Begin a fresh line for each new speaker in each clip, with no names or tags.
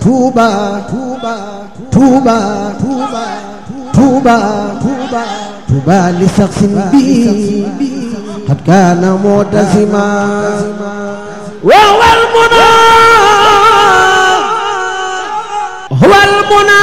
Touba Touba Touba Touba Touba Touba Touba li saxsin bi qad kaana mu'tasima wa wal muna wal muna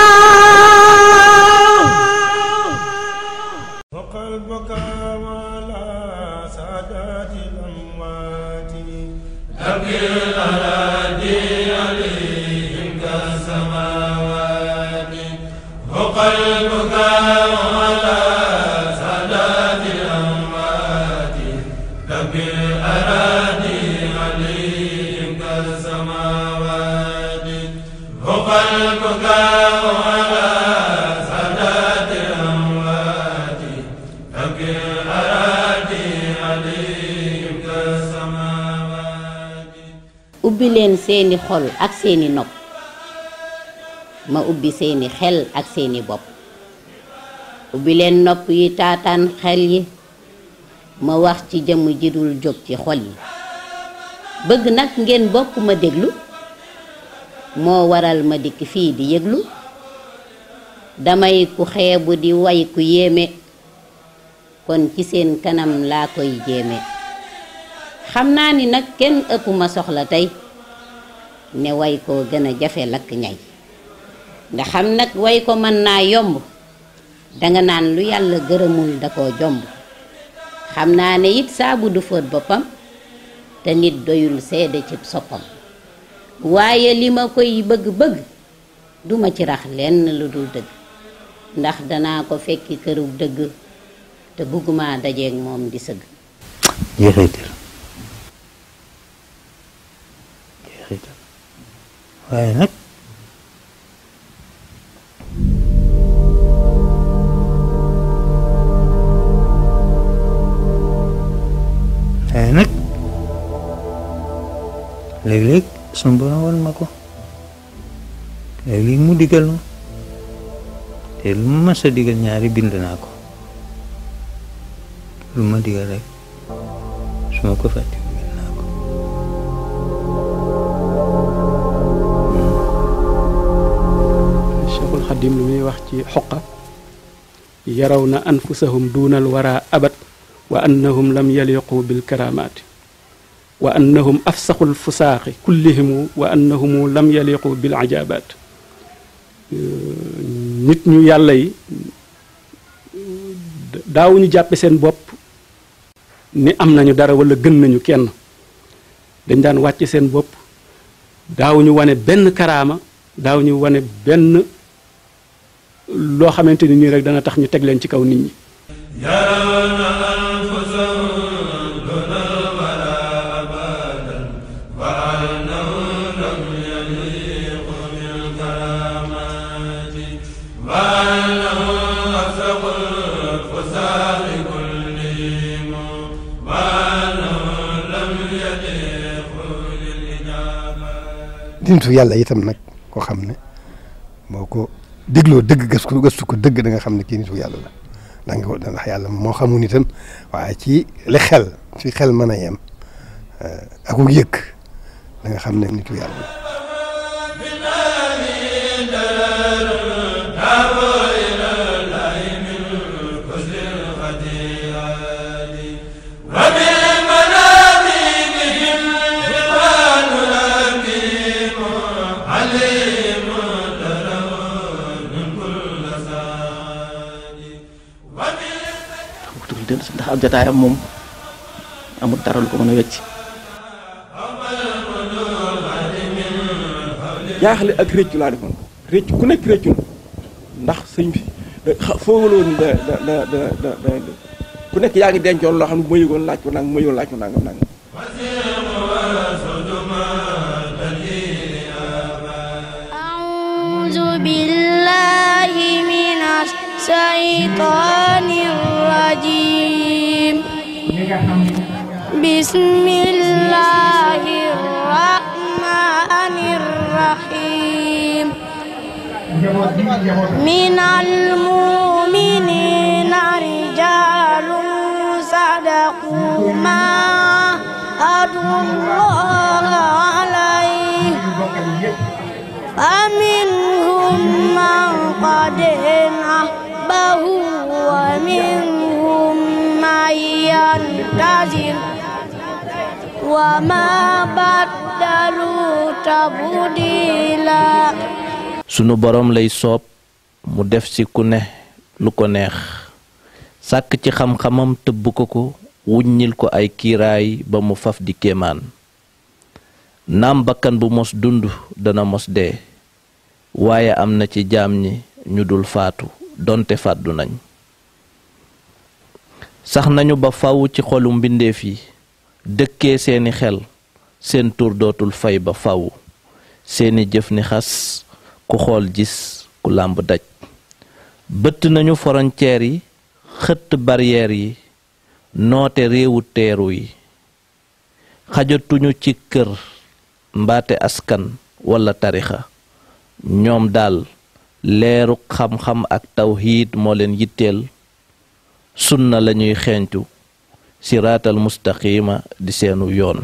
وقلبك على سادات الأموات تبكي الأراضي عليهم كالسماوات وقلبك على سادات الأموات تبكي الأراضي عليهم كالسماوات وقلبك على سادات الأموات تبكي الأراضي عليهم كالسماوات
ubbi leen seeni xol ak seeni nopp ma ubbi seeni xel ak seeni bopp ubbi leen nopp yi taataan xel yi ma wax ci jëmm ji dul jóg ci xol yi bëgg nag ngeen bokk ma déglu moo waral ma dikk fii di yëglu damay ku xeebu di way ku yéeme kon ci seen kanam laa koy jéeme xam naa ni nag kenn ëpp ma soxla tey ne way koo gën a jafe lakk ñay nga xam nag way ko mën naa yomb danga naan lu yàlla gërëmul da koo jomb xam naa ne it saabu du fóot boppam te nit doyul seede ci soppam waaye li ma koy bëgg-bëgg duma ci rax lenn lu dul dëgg ndax danaa ko fekki kërug dëgg te bëgguma dajeeg moom di sëgg
jeexital jeexital waaye nag waaye nag léeg-léeg sunu borom wan ma ko léeg-léeg mu digal ma te lu ma mës a digal ñaari bind naa ko lu ma digal rek su ma ko fàtte bind naa ko
cheikhul xadim lu muy wax ci xoqa yaraw na anfusahum duunal wara abat wa annahum lam yaliqu bil karamaati wa annahum afsaxul fusaaxi kullihimu wa annahumu lam yaliqu bil ajabaat nit ñu yàlla yi daawuñu jàppe seen bopp ni am nañu dara wala gën nañu kenn dañ daan wàcce seen bopp daawuñu wane benn karaama daawuñu wane benn loo xamante ni nii rek dana tax ñu teg leen ci kaw nit ñi
يرون أنفسهم دون الورى أبدا وأنهم لم يليقوا بالكرامات وأنهم أفسقوا الفساق كلهم وأنهم لم يليقوا للإجابات
nitu yàlla itam nag koo xam ne boo ko dégloo dëgg gëstu gëstu ko dëgg da nga xam ne kii nitu yàlla la da nga ko ndax yàlla moo xamul itam waaye ci li xel ci xel mën a yem ak yëg da nga xam ne nitu yàlla la.
ndax ab jotaayam moom amul dara lu ko mën a wecc
jaaxle ak réccu laa defoon réccu ku nekk réccu na ndax sëñ bi foogaloo ni da da da da da da ku nekk yaa ngi dencoon loo xam ne bu ma yëgoon laaj ko nangam bu ma yëgoon laaj ko nangam nangam
أعوذ بالله من الشيطان الرجيم بسم الله الرحمن الرحيم من المؤمنين رجال صدقوا ما عاهدوا الله عليه فمنهم من قد نحبه ومنهم من ينتظر وما بدلوا تبديلا
sunu boroom lay soob mu def ci ku ne lu ko neex sàkk ci xam-xamam tëbb ko ko wuññil ko ay kiiraay ba mu faf di kéemaan naam bakkan bu mos dund dana mos dee waaye am na ci jaam ñi ñu dul faatu donte fàddu nañ sax nañu ba faw ci xolu mbindeef yi dëkkee seeni xel seen tur dootul fay ba faw seeni jëf ni xas ku xool gis ku làmb daj bëtt nañu frontière yi xëtt barrière yi noote réewu teeru yi xajatuñu ci kër mbaate askan walla tarixa ñoom daal leeru xam-xam ak tawxiid moo leen yitteel sunna lañuy xeeñtu siraatal mustaqima di seenu yoon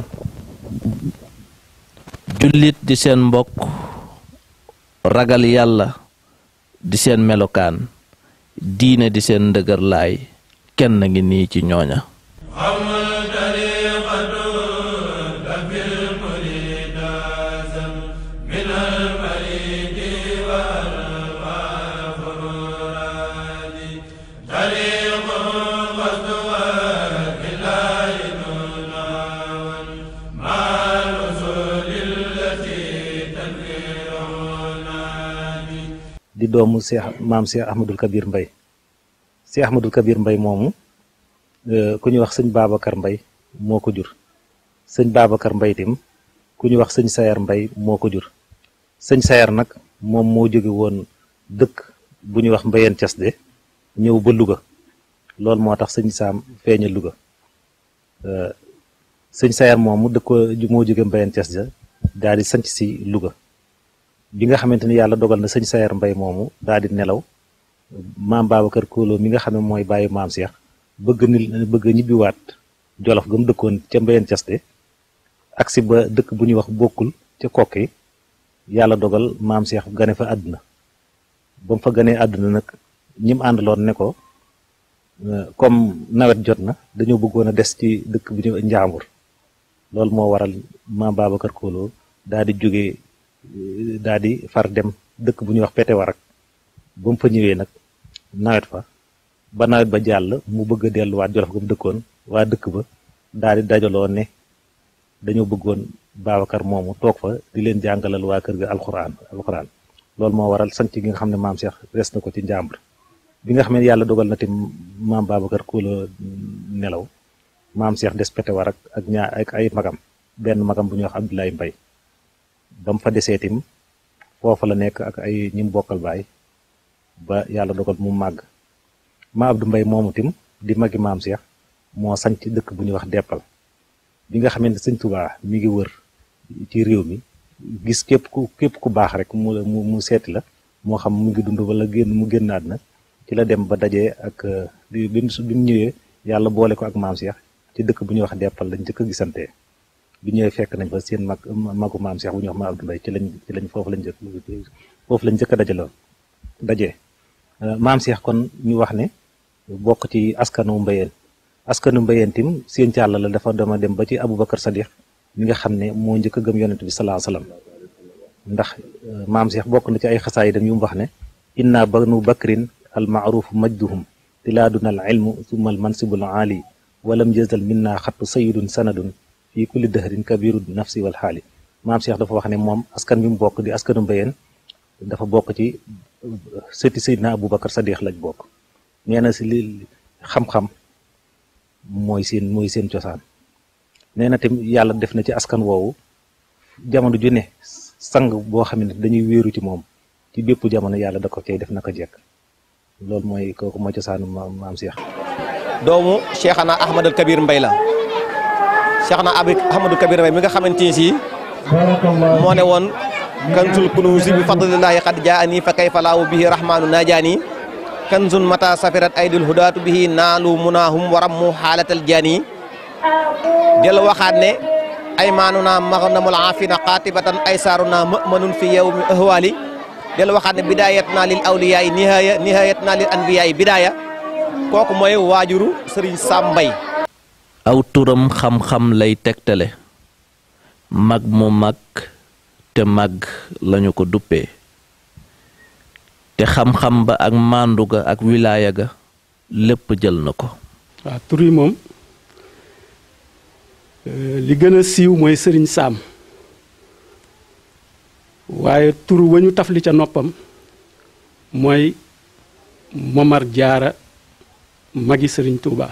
jullit di seen mbokk ragal yàlla di seen melokaan diine di seen ndëgër laay kenn ngi nii ci ñooña
di doomu Cheikh maam Cheikh Ahmadul Kabir Mbay Cheikh Ahmadul Kabir Mbay moomu ku ñuy wax sëñ Babacar Mbay moo ko jur sëñ Babacar Mbay tim ku ñuy wax sëñ Sayar Mbay moo ko jur sëñ Sayar nag moom moo jóge woon dëkk bu ñuy wax Mbayeen Cas de ñëw ba Louga loolu moo tax sëñ Saam feeña Louga sëñ Sayar moomu dëkk moo jóge Mbayeen Cas de daal di sanc si Louga bi nga xamante ni yàlla dogal na sëñ Sayar Mbay moomu daal di nelaw maam Babacar Kóoloo mi nga xam ne mooy bàyyi maam Cheikh bëgg ni bëgg ñibbiwaat Jolof ga mu dëkkoon ca Mbayeen Caste agsi ba dëkk bu ñuy wax bokkul ca kokki yàlla dogal maam Cheikh gane fa àdduna ba mu fa ganee àdduna nag ñi mu àndaloon ne ko comme nawet jot na dañoo bëggoon a des ci dëkk bu ñuy Njaambur loolu moo waral maam Babacar Kóoloo daal di jógee daal di far dem dëkk bu ñuy wax pete warak ba mu fa ñëwee nag nawet fa ba nawet ba jàll mu bëgg a delluwaat jolof ga mu dëkkoon waa dëkk ba daal di dajaloo ne dañoo bëggoon Babacar moomu toog fa di leen jàngalal waa kër ga alxuraan alxuraan loolu moo waral sanc gi nga xam ne maam Cheikh res na ko ci njàmbur bi nga xam ne yàlla dogal na te maam Babacar Kóoloo nelaw maam Cheikh des pete warak ak ñaar ak ay magam benn magam bu ñuy wax Abdoulaye Mbay ba mu fa desee tim foofa la nekk ak ay ñi mu bokkal baay ba yàlla dogal mu màgg ma Abdou Mbay moomu tim di magi maam Cheikh moo sanc dëkk bu ñuy wax deppal bi nga xamante sëñ Tuubaa mi ngi wër ci réew mi gis képp ku képp ku baax rek mu mu mu seeti la moo xam mu ngi dund wala génn mu génnaat na ci la dem ba dajee ak bi bi mu ñëwee yàlla boole ko ak maam Cheikh ci dëkk bu ñuy wax deppal lañ njëkk a gisantee bi ñëwee fekk nañ fa seen mag magu maam Cheikh bu ñuy wax ma Abdou Mbaye ci lañ ci lañ foofu lañ jëkk foofu lañ njëkk a dajaloon dajee maam Cheikh kon ñu wax ne bokk ci askanu mbayeen askanu mbayeen tim seen càll la dafa dama dem ba ci Aboubacar Sadiq mi nga xam ne moo njëkk a gëm yonent bi salaa salaam ndax maam Cheikh bokk na ci ay xasaayidam yu mu wax ne inna banu bakrin al maaruf majduhum tilaaduna al ilmu summa al mansibul aali walam jëzal minna xattu sayidun sanadun fii kulli dëhrin kabiru nafsi wal xaali maam Cheikh dafa wax ne moom askan bi mu bokk di askanu mbayeen dafa bokk ci sëti Seydina Aboubacar Sadiq lañ bokk nee na si li xam-xam mooy seen mooy seen cosaan nee na tamit yàlla def na ci askan woowu jamono ju ne sang boo xam ne dañuy wéeru ci moom ci bépp jamono yàlla da ko cay def naka jekk loolu mooy kooku mooy cosaanu maam Cheikh.
doomu Cheikhana Ahmadul Kabir Mbay la Cheikhana Ahmadul Kabir Mbay mi nga xamante ni si moo ne woon kanzul kunuusi bi fadlillahi qad jaani fa kayfa laahu bihi rahmanu najaani kanzun mata safirat aydil hudaatu bihi naalu munaahum waram mu xaalatal jaani del waxaat ne aymaanuna maghnamul aafina qaatibatan aysaaruna mëmanun fi yawmi ahwaali del waxaat ne bidayatna lil awliyaay nihaaya nihayatna lil anbiyaay bidaaya kooku mooy waajuru sëriñ Sam Mbaye
aw turam xam-xam lay tegtale mag mu mag te mag lañu ko duppee te xam-xam ba ak màndu ga ak wilaaya ga lépp jël na ko
waaw tur yi moom li gën a siiw mooy sëriñ Sam waaye tur wa ñu tafli ca noppam mooy Momar Jaara magi sëriñ Touba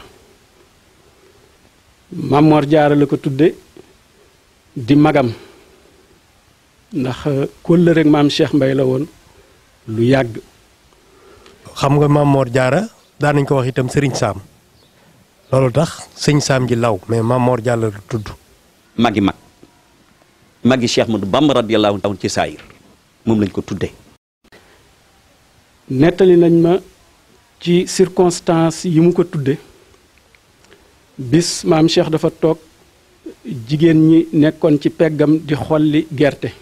Mamor Jaara la ko tudde di magam ndax kóllëre rek maam Cheikh Mbay la woon lu yàgg
xam nga Mamor Jaara daan nañ ko wax itam sëriñ Sam loolu tax sëñ Sam ji law mais Mamor Jaara la tudd
magi mag magi Cheikh Ahmadou Bamba radiyallahu anhu ci saayir moom lañ ko tuddee
nettali nañ ma ci circonstance yi mu ko tudde bis maam Cheikh dafa toog jigéen ñi nekkoon ci peggam di xolli gerte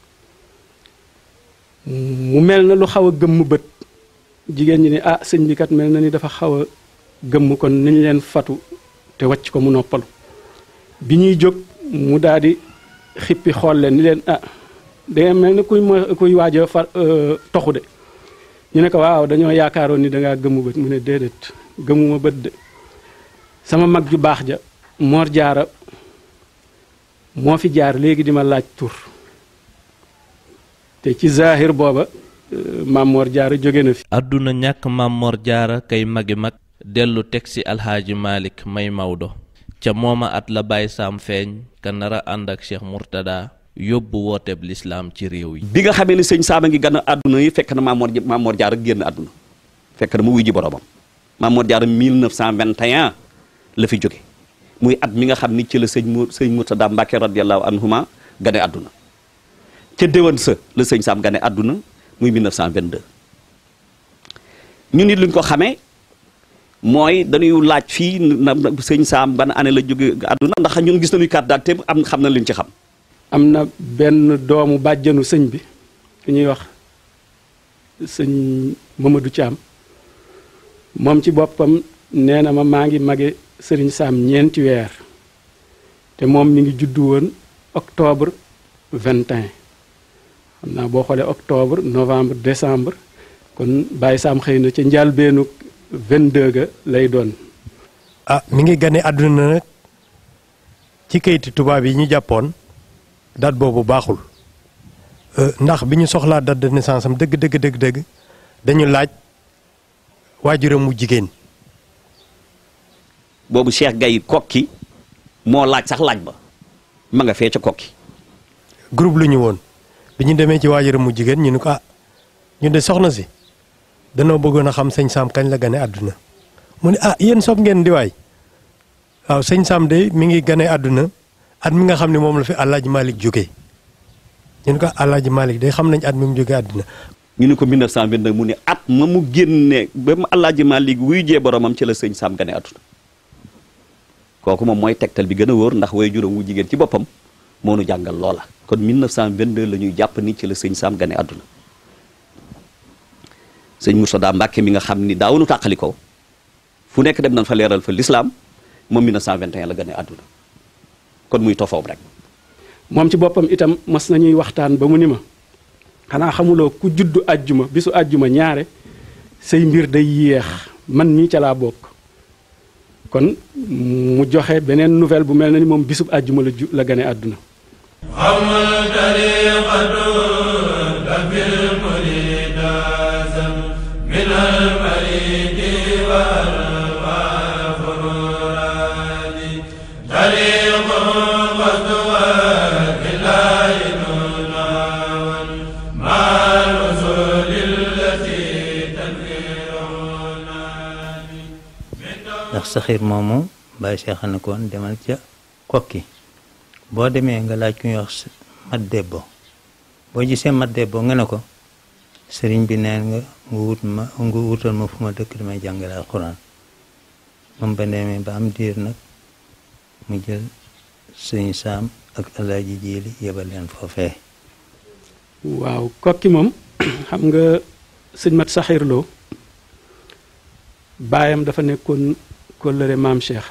mu mel na lu xaw a gëmm bët jigéen ñi ni ah sëñ bi kat mel na ni dafa xaw a gëmm kon nañ leen fatu te wàcc ko mu noppalu bi ñuy jóg mu daal di xippi xool leen ni leen ah danga mel ni kuy mo kuy waaj a far toxu de ñu ne ko waaw dañoo yaakaaroon ni dangaa gëmmu bët mu ne déedéet gëmuma bët de sama mag ju baax ja Mor Jaara moo fi jaar léegi di ma laaj tur te ci zahir booba maam Mor Jaara jóge na fi
àdduna ñàkk maam Mor Jaara kay magi mag dellu teg ci alxaaji Malik may Maodo ca mooma at la Baye Sam feeñ ka nara ànd ak Cheikh Mourtada yóbbu wooteeb lislaam ci réew yi
bi nga xamee ne sëñ Sam a ngi gën a àdduna yi fekk na Maam Mor Maam Mor Jaara génn àdduna fekk na mu wuy ji boromam Maam Mor Jaara 1921 la fi jóge muy at mi nga xam ni ci la sëñ mu sëñ Mourtada Mbàkke radiyallahu anhuma gane àdduna ca déwén sa la sëñ Sam gane àdduna muy 1922 ñu nit luñ ko xamee mooy dañuy laaj fii na sëñ Sam ban année la jóge àdduna ndax ñun gis nañu carte d'identité am xam na liñ ci xam
am na benn doomu bàjjanu sëñ bi ku ñuy wax sëñ Mamadou Thiam moom ci boppam nee na ma maa ngi mage sëriñ Sam ñeenti weer te moom mi ngi juddu woon octobre 21 xam naa boo xoolee octobre novembre décembre kon Baye Sam xëy na ca njàlbeenu 22 ga lay doon.
ah mi ngi gane àdduna nag ci kayiti tubaab yi ñu jàppoon date boobu baaxul ndax bi ñu soxlaa date de naissance am dëgg dëgg dëgg dëgg dañu laaj waajuram mu jigéen.
boobu Cheikh Gaye kokki moo laaj sax laaj ba ma nga fee ca kokki
groupe lu ñu woon bi ñu demee ci waajuram mu jigéen ñu ne ko ah ñu de soxna si danoo bëggoon a xam sëñ Sam kañ la gane àdduna mu ne ah yéen sob ngeen di waay waaw sëñ Sam de mi ngi gane àdduna at mi nga xam ne moom la fi Alaaji Malick jógee ñu ne ko Alaaji Malick de xam nañ at mi mu jógee àdduna
ñu ne ko 1922 mu ne at ma mu génne ba mu Alaaji Malick wuy jee boromam ci la sëñ Sam gane àdduna kooku moom mooy tegtal bi gën a wóor ndax way juróom wu jigéen ci boppam moo nu jàngal loola kon 1922 la ñuy jàpp ni ci la sëñ Sam gane àdduna sëñ Mourtada Mbàkke mi nga xam ni daawunu tàqali ko fu nekk dem nañ fa leeral fa lislaam moom 1921 la gane àdduna kon muy tofoom rek
moom ci boppam itam mas nañuy waxtaan ba mu ni ma xanaa xamuloo ku juddu àjjuma bisu àjjuma ñaare say mbir day yéex man mii ca laa bokk kon mu joxe beneen nouvelle bu mel na ni moom bisub àjjuma la ju la gane àdduna
ndax saxiir moomu bàyyi seexal koon demal ca kokki boo demee nga laaj ku ñuy wax mat debbo boo gisee mat debbo nga ne ko sëriñ bi neen nga nga wut ma nga wutal ma fu ma dëkk damay jàngale alxuraan moom ba demee ba am diir nag mu jël sëñ saam ak alaaji jiili yebal leen foofee
waaw kokki moom xam nga sëñ mat saxiirloo baayam dafa nekkoon kóllëre maam Cheikh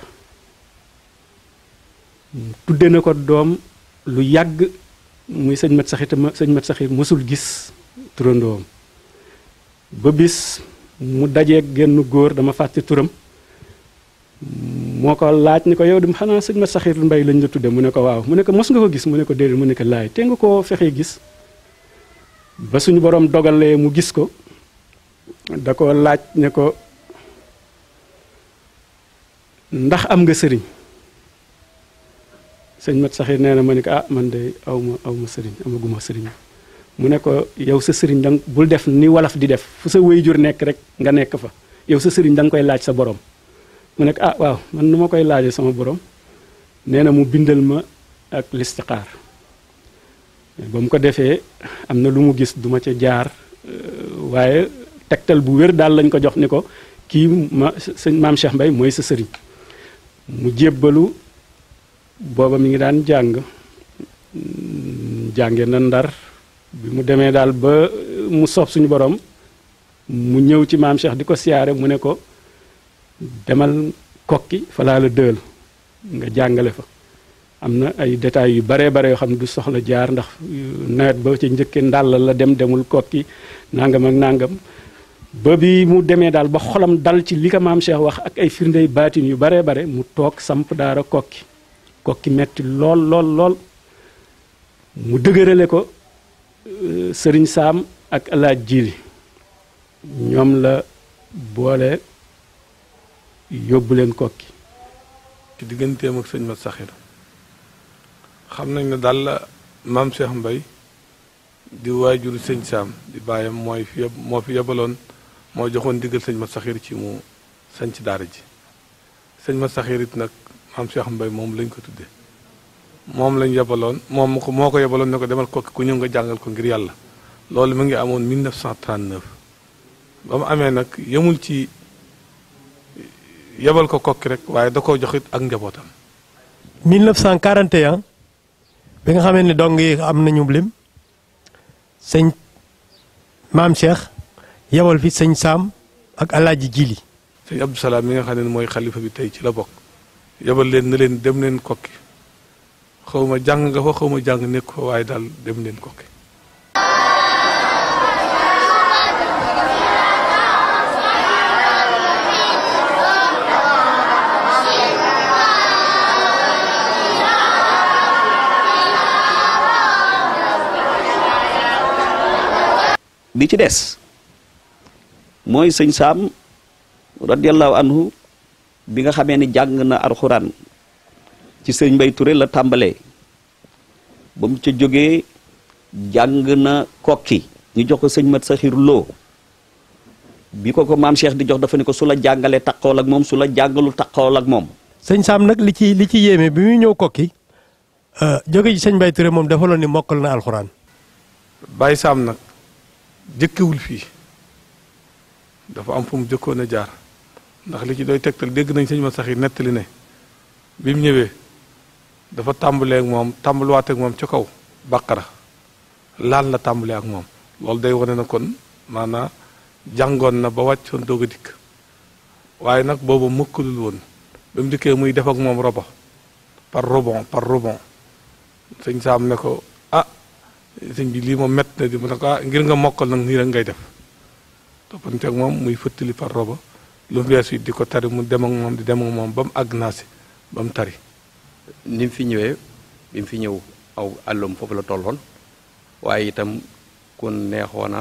tudde na ko doom lu yàgg muy sëñ mat saxiir te ma sëñ mat saxiir mësul gis turandoom ba bis mu dajeeg genn góor dama fàtte turam moo ko laaj ni ko yow dem xanaa sëñ mat saxiir mbay lañ la tudde mu ne ko waaw mu ne ko mos nga ko gis mu ne ko déedéet mu ne ko laay te nga koo fexee gis ba suñu borom dogalee mu gis ko da ko laaj ne ko ndax am nga sëriñ sëñ mat saxir nee na ma ne ko ah man de aw ma aw ma sëriñ amaguma sëriñ mu ne ko yow sa sëriñ danga bul def ni wolof di def fu sa wéyjur nekk rek nga nekk fa yow sa sëriñ da nga koy laaj sa borom mu ne ko ah waaw man nu ma koy laajee sama borom nee na mu bindal ma ak listixaar ba mu ko defee am na lu mu gis duma ca jaar waaye tegtal bu wér daal lañ ko jox ni ko kii ma sëñ maam Cheikh Mbay mooy sa sëriñ mu jébbalu booba mi ngi daan jàng jànge na ndar bi mu demee daal ba mu soob suñu borom mu ñëw ci maam Cheikh di ko siyaare mu ne ko demal kokki fa laa la dël nga jàngale fa am na ay détails yu baree bare yoo xam ne du soxla jaar ndax nawet ba ci njëkke ndàll la dem demul kokki nangam ak nangam ba bi mu demee daal ba xolam dal ci li ko maam Cheikh wax ak ay firndey baatin yu baree bare mu toog samp daara kokki kokki metti lool lool lool mu dëgërale ko sëriñ saam ak alaaj jiili ñoom la boole yóbbu leen kokki
ci digganteem ak sëñ mat saxir xam nañ ne daal la maam Cheikh Mbay di waajuru sëñ saam di bàyyam mooy fi moo fi yebaloon moo joxoon diggal sëñ mat saxir ci mu sanc daara ji sëñ mat saxir it nag maam Cheikh Mbay moom lañ ko tuddee moom lañ yebaloon moom ko moo ko yebaloon ne ko demal kokki ku ñëw nga jàngal ko ngir yàlla loolu mu ngi amoon 1939 ba mu amee nag yemul ci yebal ko kokki rek waaye da koo joxit ak njabootam
1941 bi nga xamee ne dong yi am nañu lim sëñ maam Cheikh yebal fi sëñ Saam ak alaaji Jili
sëñ Abdou Salaam mi nga xam ne mooy xalifa bi tey ci la bokk yebal leen na leen dem leen kokki xaw ma jàng nga fa xaw ma jàng nekk fa waaye daal dem leen kokki
bi ci des mooy sëñ saam radiallahu anhu bi nga xamee ni jàng na alxuraan ci sëñ Mbay Touré la tàmbalee ba mu ca jógee jàng na kokki ñu jox ko sëñ mat saxir loo bi ko ko maam Cheikh di jox dafa ne ko su la jàngalee taqool ak moom su la jàngalu taqool ak moom
sëñ Saam nag li ci li ci yéeme bi muy ñëw kokki jóge ci sëñ Mbay Touré moom defaloon ni mokkal na alxuraan
Baye Saam nag jëkkewul fii dafa am fu mu jëkkoon a jaar ndax li ci doy tegtal dégg nañ sëñ ma sax yi nettali ne bi mu ñëwee dafa tàmbalee ak moom tàmbaluwaat ak moom ca kaw bàqara laal la tàmbalee ak moom loolu day wane na kon maanaa jàngoon na ba wàccoon doog a dikk waaye nag boobu mëkkalul woon ba mu dikkee muy def ak moom robo par rebond par rebond sëñ saam ne ko ah sëñ bi lii moom mett na di mu ne ko ah ngir nga mokkal nag nii rek ngay def toppante ak moom muy fëttali par roba lu mu weesu di ko tari mu dem ak moom di dem ak moom ba mu àgg naa si ba mu tari
ni mu fi ñëwee bi mu fi ñëw aw àllum foofu la tolloon waaye itam ku neexoon a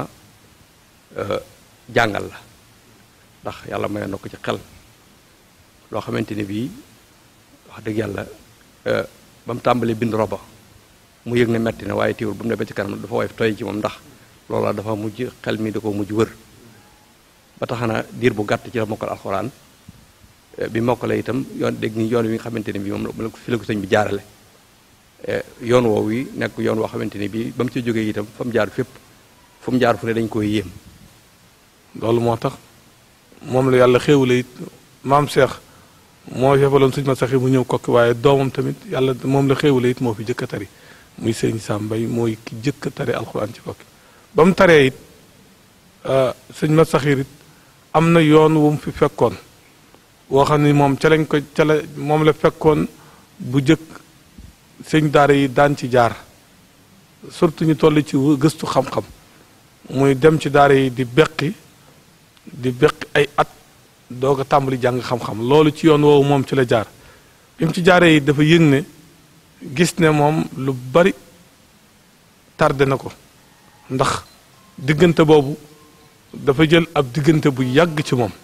jàngal la ndax yàlla mayoon na ko ci xel loo xamante ni bii wax dëgg yàlla ba mu tàmbalee bind roba mu yëg ne metti na waaye teewul ba mu ne ba ci kanam dafa woyof toy ci moom ndax loola dafa mujj xel mi da ko mujj wër ba tax na diir bu gàtt ci la mokkal alxuraan bi mokkale itam yoon dégg ni yoon wi nga xamante ne bii moom la fi la ko sëñ bi jaarale yoon woowu yi nekk yoon woo xamante ne bii ba mu ci jógee itam fa mu jaar fépp fu mu jaar fu ne dañ koy yéem
loolu moo tax moom la yàlla xéewale it maam Cheikh moo yebaloon sëñ ma saxi mu ñëw kokki waaye doomam tamit yàlla moom la xéewale it moo fi jëkk a tari muy sëñ Sam Mbay mooy ki jëkk a tari alxuraan ci kokki ba mu taree it sëñ ma saxir it am na yoon wu mu fi fekkoon woo xam ni moom ca lañ ko ca la moom la fekkoon bu jëkk sëñ daara yi daan ci jaar surtout ñu toll ci gëstu xam-xam muy dem ci daara yi di beqi di beqi ay at doog a tàmbali jàng xam-xam loolu ci yoon woowu moom ci la jaar bi mu ci jaaree yi dafa yëg ne gis ne moom lu bari tardé na ko ndax diggante boobu dafa jël ab diggante bu yàgg ci moom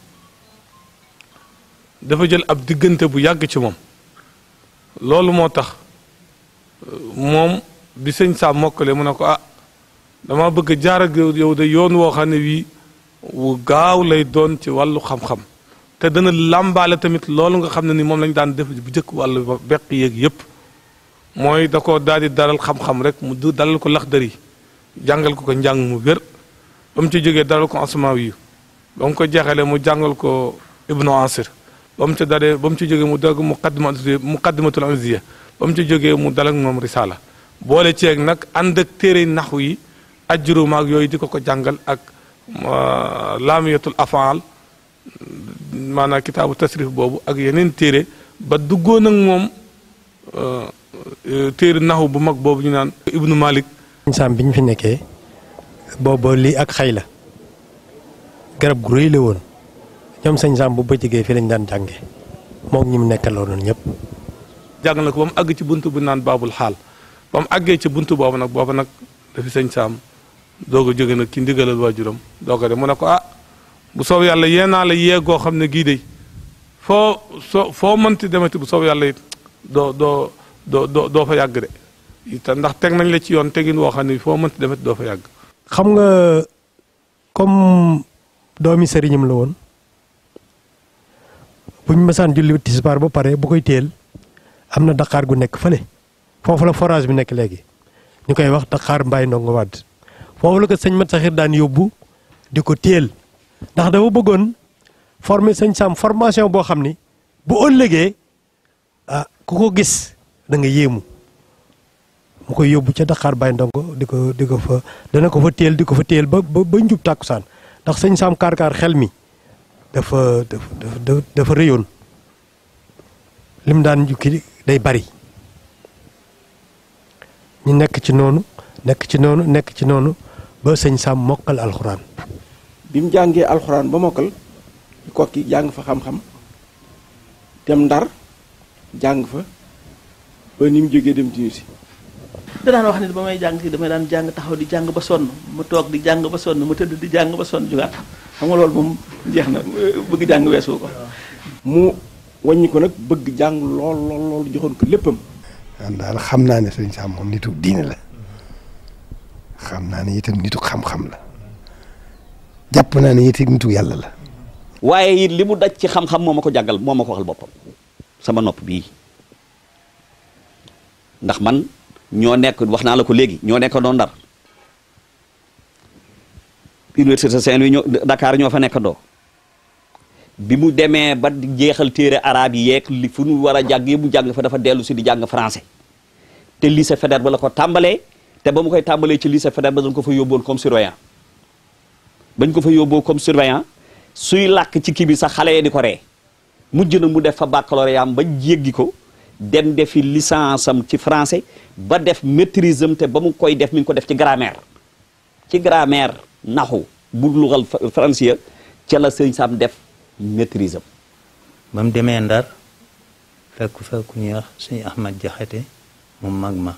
dafa jël ab diggante bu yàgg ci moom loolu moo tax moom bi sëñ saa mokkale mu ne ko ah dama bëgg jaar ak yow de yoon woo xam ne wii wu gaaw lay doon ci wàllu xam-xam te dana làmbaale tamit loolu nga xam ne ni moom lañ daan def bu jëkk wàllu beq yéeg yépp mooy da ko daal di dalal xam-xam rek mu du dalal ko laxdar yi jàngal ko ko njàng mu wér ba mu ci jógee dalal ko asmaa yu ba mu ko jeexalee mu jàngal ko ibnu asir ba mu ci dalee ba mu ci jógee mu dagg muqaddima muqaddimatul anziya ba mu ci jógee mu dalal moom risala boole ceeg nag ànd ak téere naxu yi ajjuru maag yooyu di ko ko jàngal ak laamiyatul afaal maanaam kitaabu tasrif boobu ak yeneen téere ba duggoon ak moom téere naxu bu mag boobu ñu naan ibnu malik
saam bi ñu fi nekkee booba lii ak xay la garab gu rëy la woon ñoom sëñ saam bu bëccëgee fi lañ daan jànge moom ñi mu nekkaloon ñëpp
jàng na ko ba mu àgg ci bunt bu naan baabul xaal ba mu àggee ci bunt boobu nag boobu nag dafi sëñ saam doog a jóge nag ci ndigalal waajuram doog a dem mu ne ko ah bu soob yàlla yee naa la yee goo xam ne gii de foo soo foo mënti demati bu soob yàlla it doo doo doo doo doo fa yàgg de te ndax teg nañ la ci yoon tegin woo xam ne foo mënti demati doo fa yàgg.
xam nga comme doomi sëriñam la woon bu ñu mësaan julli tisbaar ba pare bu koy teel am na daqaar gu nekk fële foofu la forage bi nekk léegi ñu koy wax daqaar mbaay ndongo wadd foofu la ko sëñ mat saxir daan yóbbu di ko téel ndax dafa bëggoon former sëñ Sam formation boo xam ni bu ëllëgee ah ku ko gis da nga yéemu mu koy yóbbu ca Dakar Baye Ndongo di ko di ko fa dana ko fa téel di ko fa téel ba ba ba njub tàkkusaan ndax sëñ Sam kaar-kaar xel mi dafa dafa dafa rëyoon lim daan jukki day bari ñu nekk ci noonu nekk ci noonu nekk ci noonu ba sëñ Sam mokkal alxuraan.
bi mu jàngee alxuraan ba mokkal kokki jàng fa xam-xam dem ndar jàng fa ba ni mu jógee dem Tunisie
da daan wax ne ba may jàng si damay daan jàng taxaw di jàng ba sonn ma toog di jàng ba sonn ma tëdd di jàng ba sonn jugaat xam nga loolu moom jeex na bëgg jàng weesu ko.
mu wàññi ko nag bëgg jàng lool lool lool joxoon ko léppam.
man daal xam naa ne sëñ Sam moom nitu diine la xam naa ne itam nitu xam-xam la jàpp naa ne itam nitu yàlla la.
waaye it li mu daj ci xam-xam moo ma ko jàngal moo ma ko waxal boppam sama nopp bii ndax man ñoo nekk wax naa la ko léegi ñoo nekk doon ndar université Saint-Louis ñoo Dakar ñoo fa nekk doo bi mu demee ba di jeexal téere arabe yi yeeg li fu nu war a jàng yëpp mu jàng fa dafa dellu si di jàng français te lycée Faidherbe ba la ko tàmbalee te ba mu koy tàmbalee ci lycée Faidherbe ba dañ ko fa yóbboon comme surveillant bañ ko fa yóbboo comme surveillant suy làkk ci kii bi sax xale yi di ko ree mujj na mu def fa baccalauréat am ba jéggi ko dem defi licence am ci français ba def maîtrise am te ba mu koy def mi ngi ko def ci grammaire ci grammaire naxu bu lugal français ca la sëñ Sam def maîtrise am
ba mu demee ndar fekk fa ku ñuy wax suñu Ahmad Jaxate mu mag ma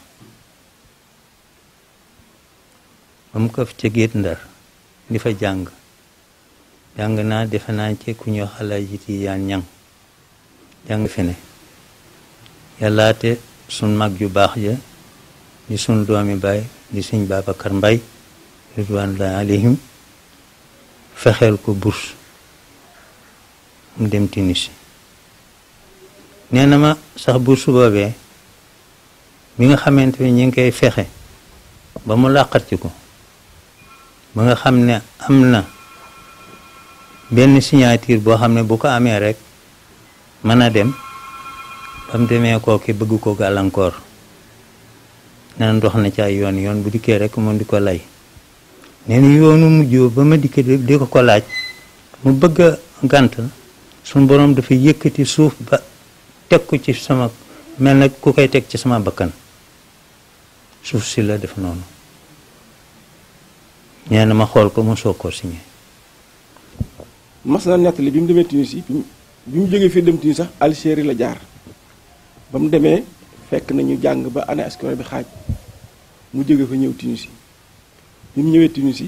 ba mu ko ca géet ndar di fa jàng jàng naa defe naa ci ku ñuy wax Alaaji Tijaan Ñaŋ jàng fi ne yàllaate suñ mag ju baax ja di suñ doomi baay di suñ Babacar Mbay ridwanullahi alayhim fexeel ko bourse mu dem Tunisie nee na ma sax bourse boobee bi nga xamante ni ñu ngi koy fexe ba mu làqat ci ko ba nga xam ne am na benn signature boo xam ne bu ko amee rek mën a dem ba mu demee kooki bëgg ko gàllankoor naan dox na ci ay yoon yoon bu dikkee rek moom di ko lay nee na yoonu mujjoo ba ma dikkee di ko ko laaj mu bëgg a gànt suñu borom dafa yëkkati suuf ba teg ko ci sama mel na ku koy teg ci sama bakkan suuf si la def noonu nee na ma xool ko mu soog koo signé
mas na nettali bi mu demee Tunisie bi mu bi mu jógee fii dem Tunisie sax Algérie la jaar ba mu demee fekk nañu jàng ba année scolaire bi xaaj mu jóge fa ñëw Tunisie bi mu ñëwee Tunisie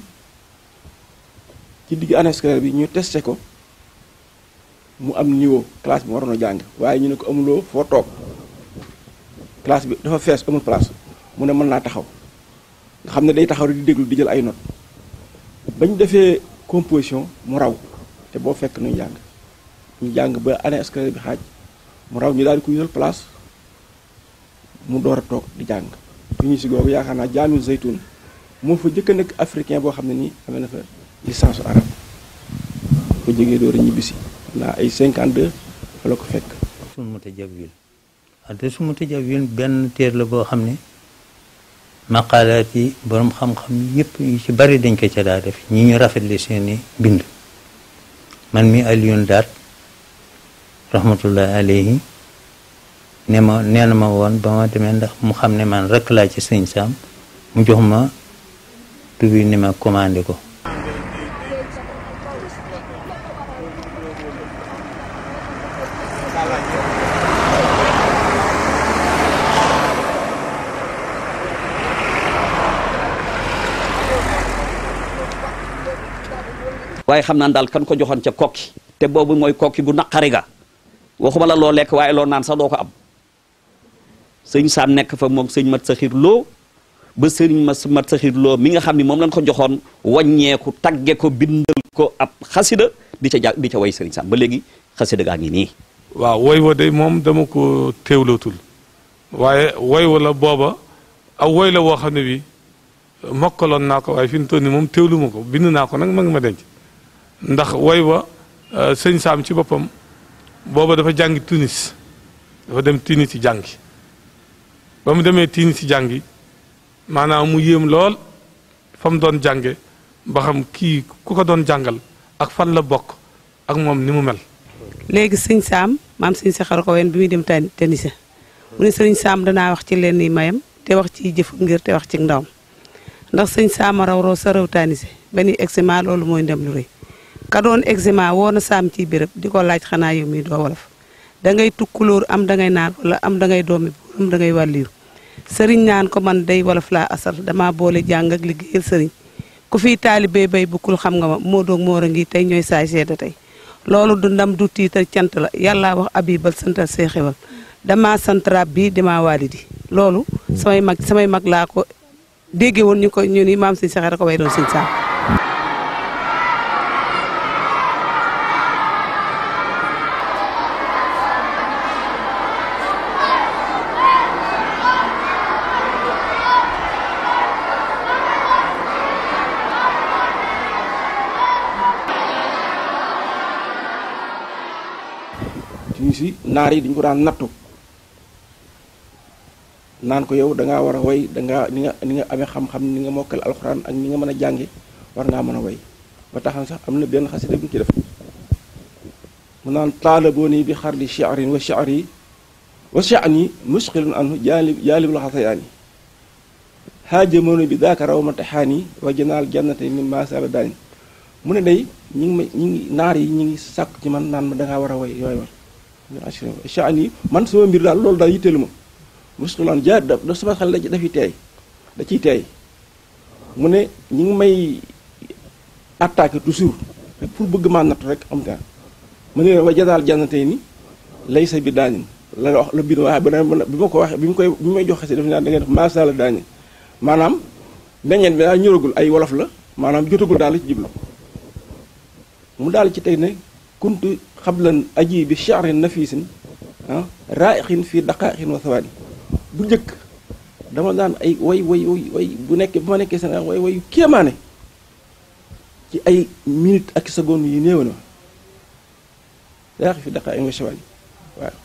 ci digg année scolaire bi ñu testé ko mu am niveau classe bi mu waroon a jàng waaye ñu ne ko amuloo foo toog classe bi dafa fees amul place mu ne mën naa taxaw nga xam ne day taxaw rek di déglu di jël ay notes bañ defee composition mu raw te boo fekk nuy jàng ñu jàng ba année scolaire bi xaaj mu raw ñu daal di ko yëral place mu door a toog di jàng Tunisie googu yaakaar naa jaamil zaytun moo fa jëkk a nekk africain boo xam ne nii amee na fa licence arabe fa jógee door a ñibbisi naa ay 52 fa la ko fekk
suñu mutajawwil wante su mutajawwil benn téer la boo xam ne maqaalaat yi borom xam-xam yëpp yu ci bari dañ ko ca daa def ñi ñu rafetli seeni bind man mi Alioune Daat rahmatullahi alayhi ne ma nee na ma woon ba ma demee ndax mu xam ne man rek laa ci sëñ Saam mu jox ma tubi ni ma commandé ko
waaye xam naan daal kan ko joxoon ca kokki te boobu mooy kokki gu naqari ga waxuma la loo lekk waaye loo naan sax doo ko am sëñ Saam nekk fa moom sëñ mat saxir loo ba sëriñ ma mat saxir loo mi nga xam ni moom lañ ko joxoon wàññeeku tagge ko bindal ko ab xasida di ca jàng di ca way sëriñ Saam ba léegi xasida gaa ngi nii
waaw woy wa de moom dama ko teewlootul waaye woy wa la booba aw woy la woo xam ne bi mokkaloon naa ko waaye fi mu toll nii moom teewlu ma ko bind naa ko nag ma ngi ma denc ndax woy wa sëñ Saam ci boppam booba dafa jàngi Tunis dafa dem Tunis ci jàngi ba mu demee Tunis ci jàngi maanaam mu yéem lool fa mu doon jànge ba xam kii ku ko doon jàngal ak fan la bokk ak moom ni mu mel
léegi sëñ Saam maam sëñ Saxar ko wen bi muy dem tani Tenise mu ne sëñ Saam danaa wax ci leen ni mayam te wax ci jëf ngir te wax ci ndawam ndax sëñ Saam a raw raw sa raw Tenise ba ni examen loolu mooy ndem lu rëy ka doon examen woo na Saam ci béréb di ko laaj xanaa yow mi doo wolof da ngay tukkulóor am da ngay naar wala am da ngay doomi buur am da ngay wàlliiru sëriñ naan ko man day wolof laa asal dama boole jàng ak liggéeyal sëriñ ku fiy taalibee bay bukkul xam nga ma moo doog moor a ngi tey ñooy saay seeda tey loolu du ndam du tiital cant la yàlla wax abibal santal see xewal dama sant rab bi dama walidi loolu samay mag samay mag laa ko dégge woon ñu ko ñu ni maam si saxee ko way doon sëñ Saam
Tunisie naar yi dañu ko daan nattu naan ko yow da ngaa war a way da ngaa ni nga ni nga amee xam-xam ni nga mokkal alxuraan ak ni nga mën a jànge war ngaa mën a way ba taxan sax am na benn xasida bu ñu ci def mu naan taalabooni bi xarli shi'rin wa shi'ri wa sha'ni musqilun anhu jaalib jaalibul xasayaani haajamooni bi daaka raw ma taxaani wa janaal jannate min maasaba daani mu ne day ñi ngi ma ñi ngi naar yi ñi ngi sàkk ci man naan ma da ngaa war a way yooyu war sha'ni man sama mbir daal loolu daal yitteelu ma musqilan jaa da da sama xel da dafiy teey da ciy teey mu ne ñi ngi may attaqué toujours rek pour bëgg maa nattu rek am taan mu ne wa janaal jannate ni lay sa bi daanin la wax la biir waaye bi ma ko waxee bi mu koy bi may joxe si def naa da ngay def maasala daani maanaam meññeen bi daal ñoragul ay wolof la maanaam jotagul daal la ci jublu mu daal ci tey ne kuntu xablan aji bi sha'rin nafisin ah raixin fii daqaaxin wa sawaani bu njëkk dama daan ay way way way way bu nekkee bu ma nekkee Sénégal way wayu kéemaane ci ay minute ak seconde yi néew na raaxi fi daqaaxin wa sawaani waaw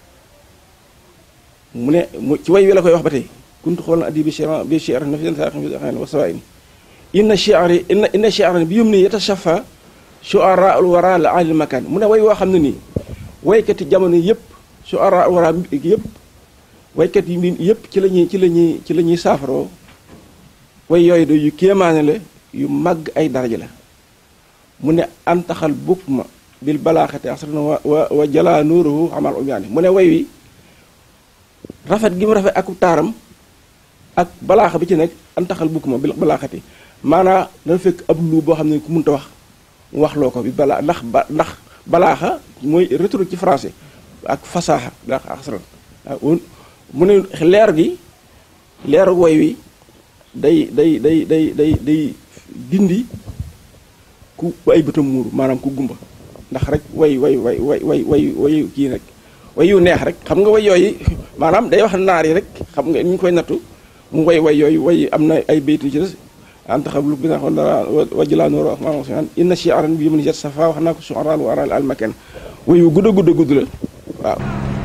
mu ne mu ci way wi la koy wax ba tey kuntu xool na addi bi shi'r bi shi'r na fi sa wa sawaa'in inna shi'ri inna inna shi'ran bi yum ni yatashafa shu'ara al wara la alil makan mu ne way woo xam ne nii waykati jamono yëpp shu'ara al wara yëpp waykat yi mbi yëpp ci la ñuy ci la ñuy ci la ñuy saafaroo way yooyu do yu kéemaane la yu màgg ay daraja la mu ne antaxal bukk ma bil balaaxati asrana wa wa wa jala nuuruhu amal umyaani mu ne way wi rafet gi mu rafet ak taaram ak balaaxa bi ci nekk antaxal bukk ma bil balaaxati maanaa dana fekk ab lu boo xam ne ku munta wax mu wax loo ko bi balaa ndax ba ndax balaaxa mooy retour ci français ak fasaaxa ndax asran mu ne leer gi leeru way wi day day day day day day dindi ku ay bëtam muuru maanaam ku gumba ndax rek way way way way way way way kii rek way yu neex rek xam nga way yooyu maanaam day wax naar yi rek xam nga ñu ngi koy nattu mu way way yooyu way am na ay baytu ci des anta xam lu bi nga xam dara wajlaa noor ak maanaam sian inna shi'ran bi yumni jet safa wax naa ko su'aral wa aral al makan way yu gudd a gudd a gudd la waaw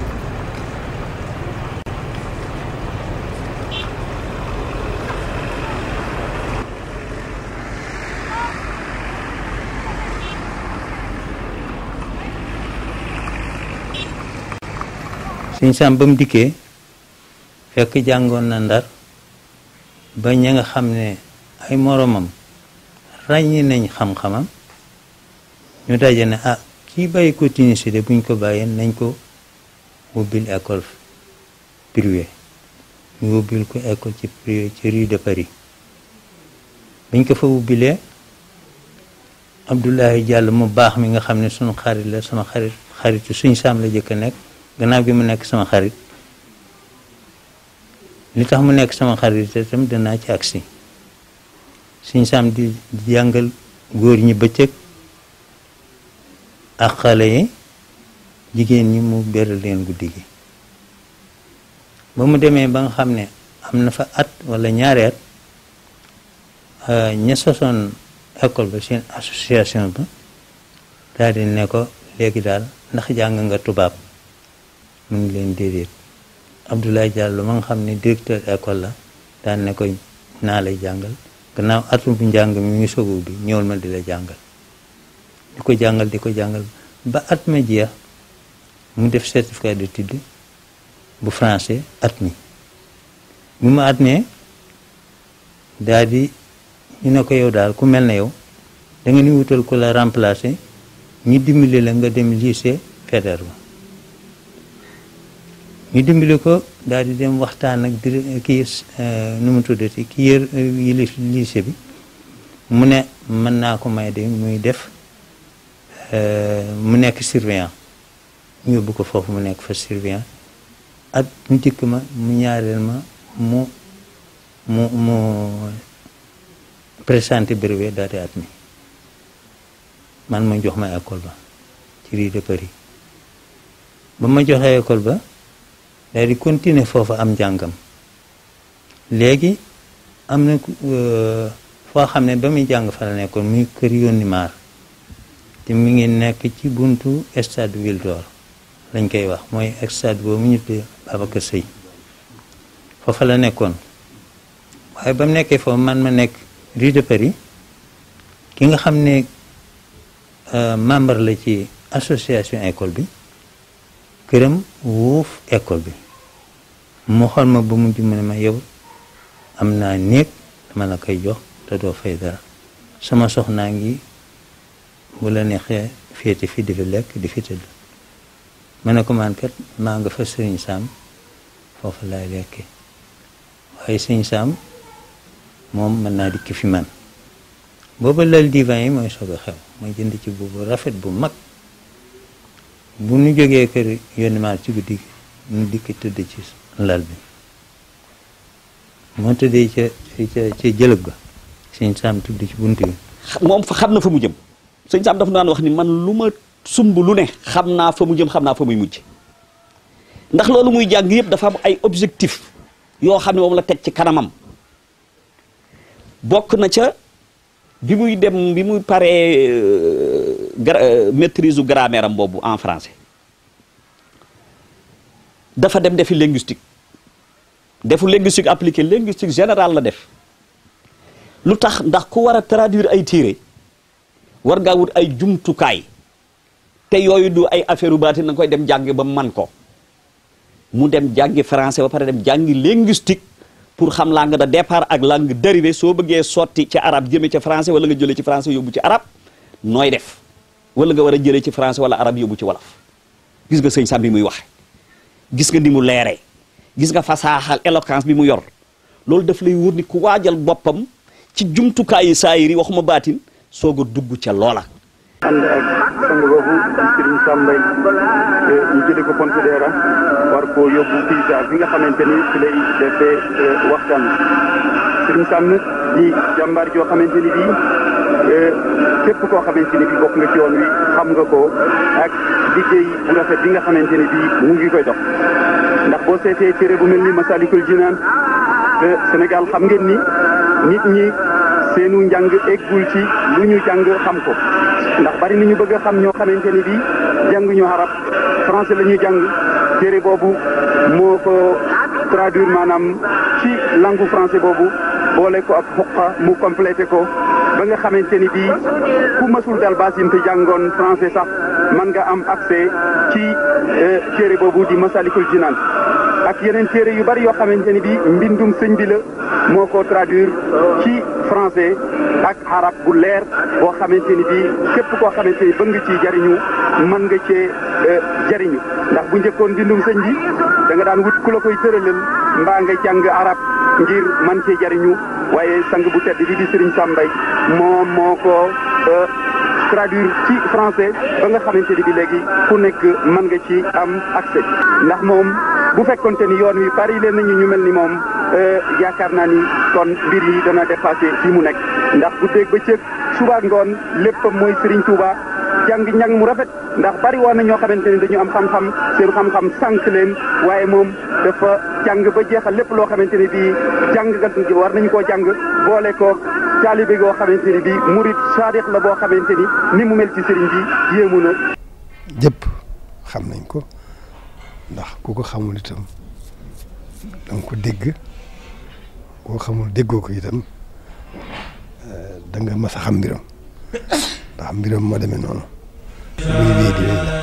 sëñ Sam ba mu dikkee fekk jàngoon na ndar ba ña nga xam ne ay moromam ràññi nañ xam-xamam ñu daje ne ah kii bàyyi ko Tunisie de buñ ko bàyyee nañ ko wubbil école privée ñu wubbil ko école ci privé ci rue de Paris biñ ko fa wubbilee Abdoulaye Diallo mu baax mi nga xam ne sunu xarit la sama xarit xaritu suñ Sam la jëkk a nekk gannaaw gi mu nekk sama xarit li tax mu nekk sama xarit itam danaa ci agsi suñ Sam di jàngal góor ñi bëccëg ak xale yi jigéen ñi mu beral leen guddi gi ba mu demee ba nga xam ne am na fa at wala ñaari at ña sosoon école ba seen association ba daal di ne ko léegi daal ndax jàng nga tubaab mu ngi leen déedéet Abdoulaye Diallo ma nga xam ne directeur école la daan ne ko naa lay jàngal gannaaw atum bu njàng mi ngi sogu bi ñëwal ma di la jàngal di ko jàngal di ko jàngal ba at ma jeex mu def certificat d'étude bu français at mi bi mu at mee daal di ñu ne ko yow daal ku mel ne yow da nga ni wutal ko la remplacer ñu dimbali la nga dem lycée Faidherbe ñu dimbali ko daal di dem waxtaan ak dir kii nu mu tuddati ki yër yilif lycée bi mu ne mën naa ko may de muy def mu nekk surveillant ñu yóbbu ko foofu mu nekk fa surveillant at mu njëkk ma mu ñaareel ma mu mu mu présenté brevet daal di at mi man ma jox ma école ba ci rue de Paris ba ma joxee école ba daal di continuer foofu am njàngam léegi am na foo xam ne ba muy jàng fa la nekkoon muy kër yónni maar te mi ngi nekk ci buntu stade Ville d'Or lañ koy wax mooy stade boobu ñu tuddee Babacar Seye foofa la nekkoon waaye ba mu nekkee foofu man ma nekk rue de Paris ki nga xam ne membre la ci association école bi këram wuuf école bi mu xool ma ba mujj mu ne ma yow am naa néeg dama la koy jox te doo fay dara sama soxnaa ngi bu la neexee féete fi di fi lekk di fi tëdd ma ne ko man kat maa nga fa sëriñ Sam foofu laay lekkee waaye sëriñ Sam moom mën naa dikk fi man booba lal divan yi mooy soog a xew mooy jënd ci boobu rafet bu mag bu nu jógee kër yónni maar ci guddi gi nu dikk tëdd ci lal bi moo tëddee ca ca ca jëlëb ba sëñ Sam tudd ci bunt bi
moom fa xam na fa mu jëm sëñ Sam dafa daan wax ni man lu ma sumb lu ne xam naa fa mu jëm xam naa fa muy mujj ndax loolu muy jàng yëpp dafa am ay objectif yoo xam ne moom la teg ci kanamam bokk na ca bi muy dem bi muy paree gra maîtrise u grammaire am boobu en français dafa dem defi linguistique defu linguistique appliqué linguistique général la def lu tax ndax ku war a traduire ay téere war ngaa wut ay jumtukaay te yooyu du ay affaire u baati na nga koy dem jàngi ba man ko mu dem jàngi français ba pare dem jàngi linguistique pour xam langue de départ ak langue dérivée soo bëggee sotti ci arab jëme ci français wala nga jëlee ci français yóbbu ci arab nooy def wala nga war a jëlee ci français wala arab yóbbu ci wolof gis nga sëñ Sam bi muy waxe gis nga ni mu leeree gis nga fasaaxal éloquence bi mu yor loolu daf lay wóor ni ku waajal boppam ci jumtukaayu saayir yi waxuma baatin soog a dugg ca loola
ànd ak sang boobu di Serigne Sam Mbaye ñu jëlee ko Pontedera war koo yóbbu Pisa fi nga xamante ni fi lay defee waxtaan Serigne Sam nag di jàmbaar joo xamante ni bii képp koo xamante ni bii bokk nga ci yoon wi xam nga ko ak liggéey bu rafet bi nga xamante ni bii mu ngi koy dox ndax boo seetee téere bu mel ni Masalikul Jinaan te Sénégal xam ngeen ni nit ñi seenu njàng eggul ci lu ñu jàng xam ko ndax bari na ñu bëgg a xam ñoo xamante ni bii jànguñu arab français la ñuy jàng téere boobu moo ko traduire maanaam ci langue français boobu boole ko ak xuqa mu complété ko ba nga xamante ni bii ku mësul dal basin te jàngoon français sax mën nga am accès ci téere boobu di Masalikul Jinaan ak yeneen téere yu bari yoo xamante ni bii mbindum sëñ bi la moo ko traduire ci français ak arab bu leer boo xamante ni bii képp koo xamante ni bëgg nga ci jariñu mën nga cee jariñu ndax bu njëkkoon mbindum sëñ bi da nga daan wut ku la koy tëralal mbaa nga jàng arab ngir man cee jariñu waaye sang bu tedd bi di Serigne Sam Mbaye moom moo ko traduire ci français ba nga xamante ni bi léegi ku nekk mën nga ci am accès ndax moom bu fekkonte ni yoon wi bari leen nañu ñu mel ni moom yaakaar naa ni kon mbir yi dana dépassé fi mu nekk ndax bu dégg ba cëg suba ngoon léppam mooy Serigne Touba jàng njàng mu rafet ndax bari woon na ñoo xamante ni dañu am xam-xam seen xam-xam sànq leen waaye moom dafa jàng ba jeexal lépp loo xamante ni bii jàng war nañu koo jàng boole ko taalibe goo xamante ni bii murit saadix la boo xamante ni ni mu mel ci sëriñ bi yéemu na.
jëpp xam nañ ko ndax ku ko xamul itam da nga ko dégg koo xamul déggoo ko itam da nga mas a xam mbiram ndax mbiram moo demee noonu. muy wéy di wéy la.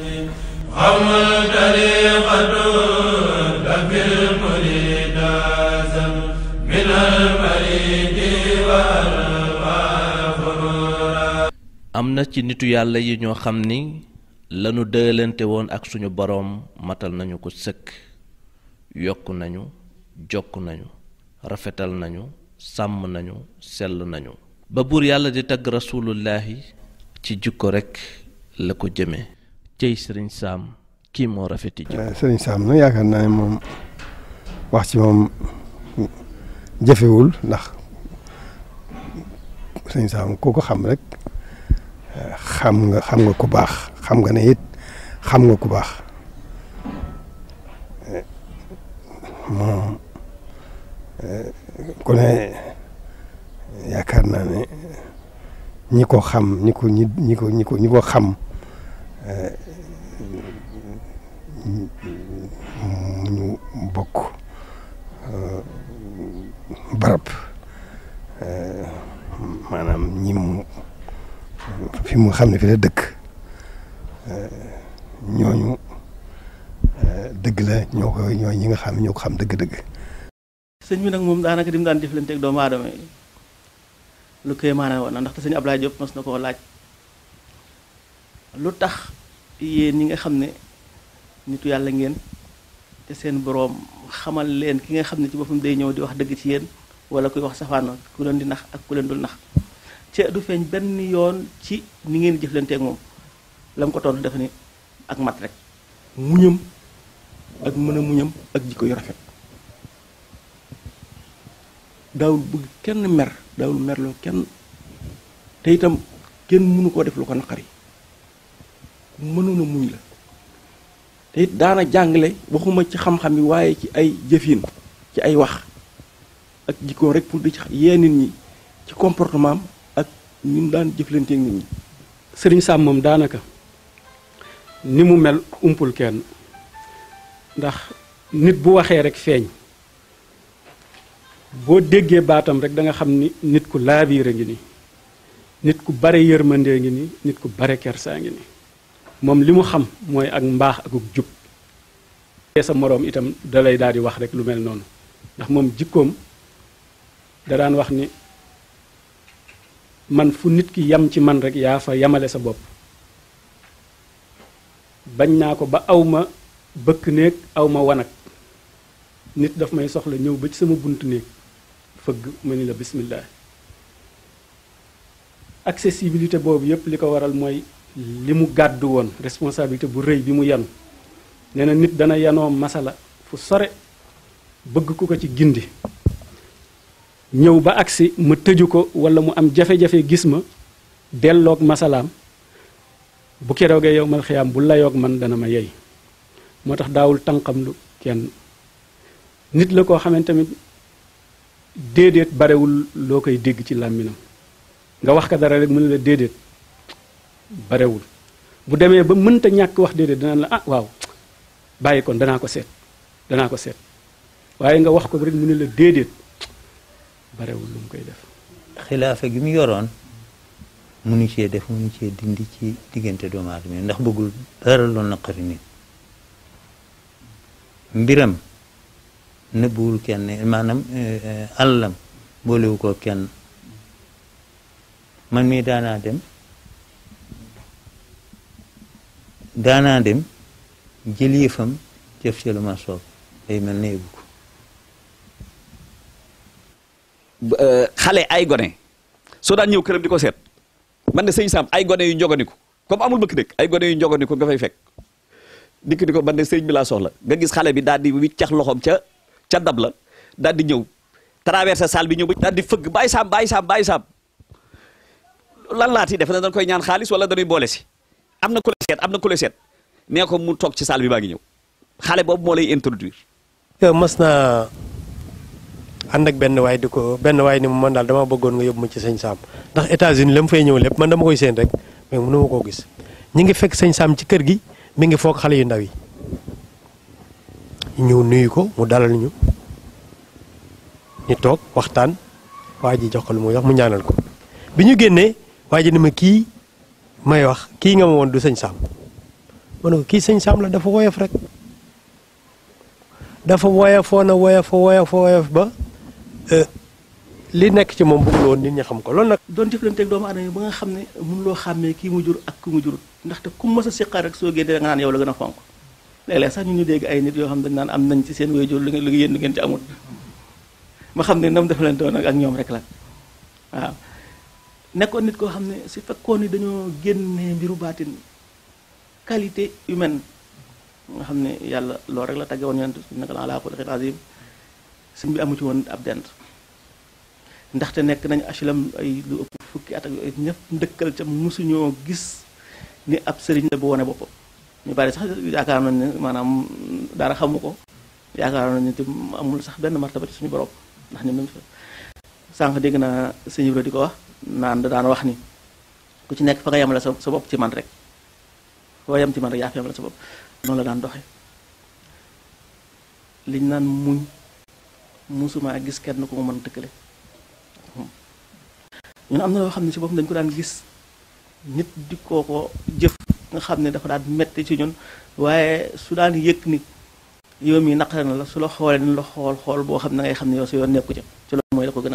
am na ci nitu yàlla yi ñoo xam ni lanu dëlante woon ak suñu boroom matal nañu ko sëkk yokk nañu jokk nañu rafetal nañu sàmm nañu sell nañu ba buur yàlla di tagg rasulullahi ci jikko rekk la ko jëme cey sëriñ saam kii moo rafeti jikko
sëriñ Sam nag yaakaar naa ne moom wax ci moom jëfewul ndax sëriñ Sam ku ko xam rek xam nga xam nga ku baax xam nga ne it xam nga ku baax moom ku ne yaakaar naa ne ñi ko xam ñi ko ñi ñi ko ñi ko ñi ko xam ñu bokk barab maanaam ñi mu fi mu xam ne fi la dëkk ñooñu dëgg la ñoo ko ñooy ñi nga xam ñoo ko xam dëgg-dëgg.
sëñ bi nag moom daanaka di mu daan jëflanteeg doomu aadama yi lu koy maanaam woon na ndaxte sëñ Ablaye Diop mos na koo laaj lu tax yéen ñi nga xam ne nitu yàlla ngeen te seen boroom xamal leen ki nga xam ne ci boppam day ñëw di wax dëgg ci yéen wala kuy wax safaano ku leen di nax ak ku leen dul nax ca du feeñ benn yoon ci ni ngeen jëflanteeg moom la mu ko tontu dafa ni ak mat rek muñam ak mën a muñam ak jikko yu rafet daawul bëgg kenn mer daawul merloo kenn te itam kenn mënu koo def lu ko naqari mënoon a muñ la te it daana jàngale waxuma ci xam-xam yi waaye ci ay jëfin ci ay wax ak jikko rek pour di ci yee nit ñi ci comportement am ak ñun daan jëflanteeg nit ñi
sëriñ Sam moom daanaka ni mu mel umpul kenn ndax nit bu waxee rek feeñ boo déggee baatam rek da nga xam ni nit ku laabiir a ngi nii nit ku bare yërmandee ngi nii nit ku bare kersaa ngi nii moom li mu xam mooy ak mbaax akuk jub sa moroom itam da lay daal di wax rek lu mel noonu ndax moom jikkoom da daan wax ni man fu nit ki yam ci man rek yaa fa yamale sa bopp bañ naa ko ba aw ma bëkk néeg aw ma wanag nit daf may soxla ñëw ba ci sama buntu néeg fëgg ma ni la bismillah accessibilité boobu yépp li ko waral mooy li mu gàddu woon responsabilité bu rëy bi mu yanu nee na nit dana yanoo masala fu sore bëgg ku ko ci gindi ñëw ba agsi ma tëju ko wala mu am jafe-jafe gis ma delloog masalaam bu keroogee yow mal xiyaam bu layoog man dana ma yey moo tax daawul tànqam lu kenn nit la koo xamante tamit déedéet barewul loo koy dégg ci làmminam nga wax ko dara rek mu ne la déedéet barewul bu demee ba mënta ñàkk wax déedéet danaan la ah waaw bàyyi kon danaa ko seet danaa ko seet waaye nga wax ko rek mu ne la déedéet barewul lu mu koy def
xilaafa gi mu yoroon munu cee def munu cee dindi ci diggante doomu aadama yi ndax bëggul dara loolu naqari nit mbiram nëbbuwul kenn maanaam àllam boolewu ko kenn man mii daanaa dem daanaa dem jël yëfam jëf ci lu ma soob day mel ne yëgu ko
xale ay gone soo daan ñëw këram di ko seet man de sëñ Sam ay gone yu njoganiku comme amul bëkk dëkk ay gone yu njoganiku nga fay fekk dikk di ko man de sëñ bi laa soxla nga gis xale bi daal di wiccax loxoom ca ca dab la daal di ñëw traversé salle bi ñëw ba daal di fëgg bàyyi saam bàyyi saam bàyyi saam lan laati def na dañ koy ñaan xaalis wala dañuy boole si am na ku la seet am na ku la seet nee ko mu toog ci salle bi baa ngi ñëw xale boobu moo lay introduire
yow mas naa ànd ak benn waay di ko benn waay ni mu man daal dama bëggoon nga yóbbu ma ci sëñ Sam ndax États-Unis la mu fay ñëw lépp man dama koy seen rek mais mënu ma koo gis ñi ngi fekk sëñ Sam ci kër gi mi ngi foog xale yu ndaw yi ñëw nuyu ko mu dalal ñu ñu toog waxtaan waa ji jox ko lu muy wax mu ñaanal ko bi ñu génnee waa ji ni ma kii may wax kii nga ma woon du sëñ Sam ma ne ko kii sëñ Sam la dafa woyof rek dafa woyofoon a woyof woyof woyof ba li nekk ci moom bëggul woon nit ñi xam ko loolu nag.
doon jëflanteeg doomu aadama yi ba nga xam ne mënuloo xàmmee kii mu jur ak ku mu jurut ndaxte ku mës a siqaar rek soo génnee nga naan yow la gën a fonk léeg-léeg sax ñu ñu dégg ay nit yoo xam dañ naan am nañ ci seen wéyjur lu ngeen lu yéen lu ngeen ci amul ma xam ne nam defalante woon ak ñoom rek la waaw nekkoon nit koo xam ne su fekkoon ni dañoo génnee mbiru baatin qualité humaine nga xam ne yàlla loolu rek la tagge woon yonent naka la ala xuluqin azim sëñ bi amu ci woon ab dent ndaxte nekk nañu HLM ay lu ëpp fukki at ak yooyu ñëpp ndëkkal ca mosuñoo gis ni ab sëriñ la bu wone boppam ñu bari sax yaakaar nañ ne maanaam dara xamu ko yaakaar nañ ne te amul sax benn martaba ci suñu borom ndax ni mu sànq dégg naa sëñ Ibra di ko wax naan da daan wax ni ku ci nekk fa nga yemale sa sa bopp ci man rek foo yem ci man rek yaa fa yemale sa bopp noonu la daan doxe liñ naan muñ musuma gis kenn ku ma mën tëkkale ñun am na loo xam ne ci boppam dañ ko daan gis nit di koo ko jëf nga xam ne dafa daan metti ci ñun waaye su daan yëg ni yow mi naqare na la su la xoolee ni la xool xool boo xam ne ngay xam ne yow su yoon nekku ca ci loolu mooy la ko gënal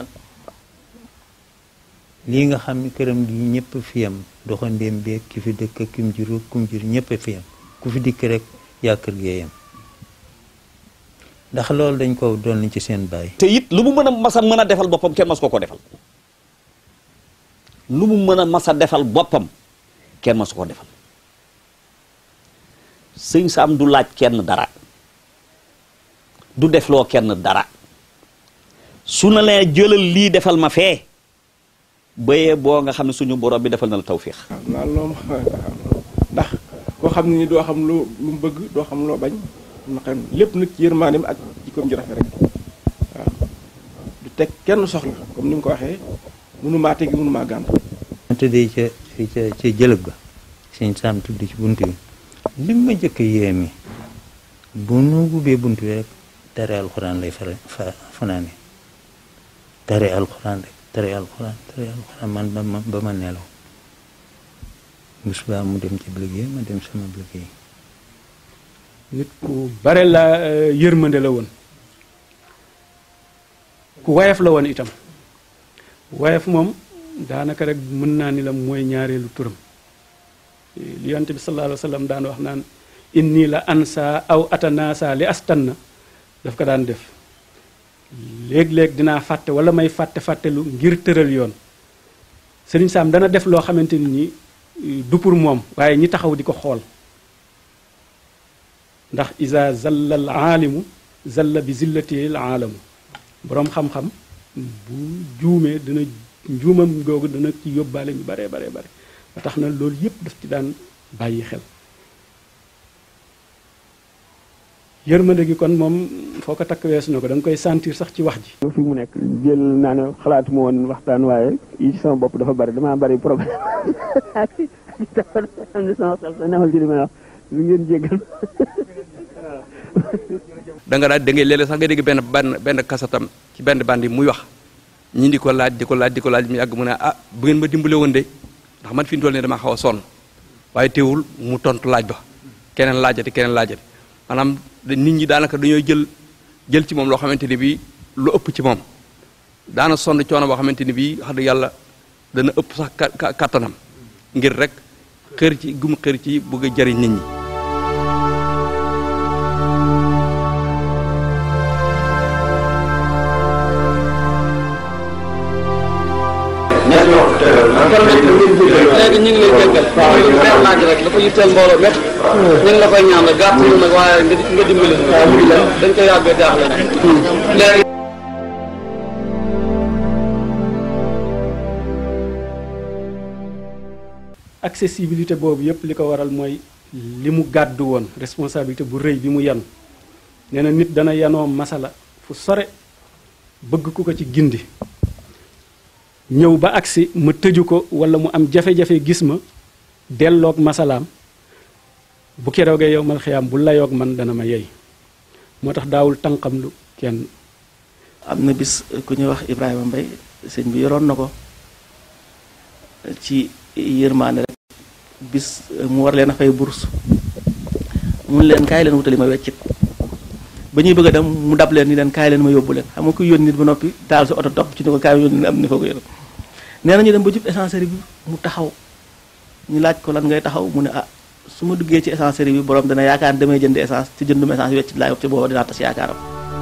lii nga xam ne këram gi ñëpp fi yam doxandéem beeg ki fi dëkk ak kim jur kum jur ñëpp fi yam ku fi dikk rek yaa kër gee yam ndax loolu dañ ko doon ci seen baay.
te it lu mu mën a masa mën a defal boppam kenn mas ko ko defal lu mu mën a masa defal boppam kenn mas ko defal sëñ Sam du laaj kenn dara du defloo kenn dara su na lee jëlal lii defal ma fee bayee boo nga xam ne suñu borom bi defal na la tawfiix
naa loolu ndax koo xam ne ni doo xam loo lu mu bëgg doo xam loo bañ na xam lépp nag ci yërmaaneem ak jikkoom ju rafet rek waaw du teg kenn soxla comme ni mu ko waxee mënu maa tegi mënu maa gànt
ma tëddee ca ca ca jëlëb ga sëñ Sam tudd ci bunt bi li ma jëkk yéemi bu nu ubbee bunt bi rek tare alxuraan lay fara fa fanaane tare alxuraan rek tare alxuraan tare alxuraan man ba ma ba ma nelaw bu subaa mu dem ci liggéey ma dem sama liggéey
nit ku bare la yërmande la woon ku wayaf la woon itam wayaf moom daanaka rek mën naa ni la mooy ñaareelu turam li yonte bi sallallahu alayhi wa sallam daan wax naan inni la ansa aw atanasa li astanna daf ko daan def léeg-léeg dinaa fàtte wala may fàtte fàttelu ngir tëral yoon sëriñ Saam dana def loo xamante ni nii du pour moom waaye ñi taxaw di ko xool ndax isa zalla al aalimu zalla bi zillati al aalamu boroom xam-xam bu juumee dina njuumam googu dana ci yóbbaale ñu bare bare bare ba tax na loolu yépp daf ci daan bàyyi xel yërmande gi kon moom foo ko takk weesu na ko da nga koy sentir sax ci wax ji
fi mu nekk jël naa ne xalaatuma woon waxtaan waaye yi ci sama bopp dafa bari damaa bari problème am na sama xel sa newal ci li may wax lu ngeen jéggal
da nga daal da ngay léeg-léeg sax nga dégg benn benn benn kasatam ci benn bandi muy wax ñi di ko laaj di ko laaj di ko laaj mu yàgg mu ne ah bu ngeen ma dimbale woon de ndax man fi mu toll nii damaa xaw a sonn waaye teewul mu tontu laaj ba keneen laajati keneen laajati maanaam nit ñi daanaka dañoo jël jël ci moom loo xamante ni bii lu ëpp ci moom daana sonn coono boo xamante ni bii wax dëgg yàlla dana ëpp sax kattanam ngir rek xër ci gum xër ci bëgg a jëriñ nit ñi
léegi ñu ngi lay jéggal benn laaj rek dafa yitteel mbooloo mépp ñu ngi la koy ñaan gàtt ñu nag waaye nga nga dimbali dañ ko yàggee jaaxle léegi
accessibilité boobu yépp li ko waral mooy li mu gàddu woon responsabilité bu rëy bi mu yan nee na nit dana yanoo masala fu sore bëgg ku ko ci gindi ñëw ba agsi ma tëju ko wala mu am jafe-jafe gis ma delloog masalaam bu keroogee yow mal xiyaam bu layoog man dana ma yey moo tax daawul tànqam lu kenn
am na bis ku ñuy wax Ibrahima Mbay sëñ bi yoroon na ko ci yërmaane rek bis mu war leen a fay bourse mun leen kaay leen wutali ma weccit ba ñuy bëgg a dem mu dab leen ni leen kaay leen ma yóbbu leen xam nga kuy yónni nit ba noppi taal sa oto topp ci ni ko kaay yónni am ni foo ko yónni nee na ñu dem ba jub essencerie bi mu taxaw ñu laaj ko lan ngay taxaw mu ne ah su ma duggee ci essencerie bi borom dana yaakaar ne damay jënd essence ci jëndum essence weccit laay wax ci booba dinaa tas yaakaaram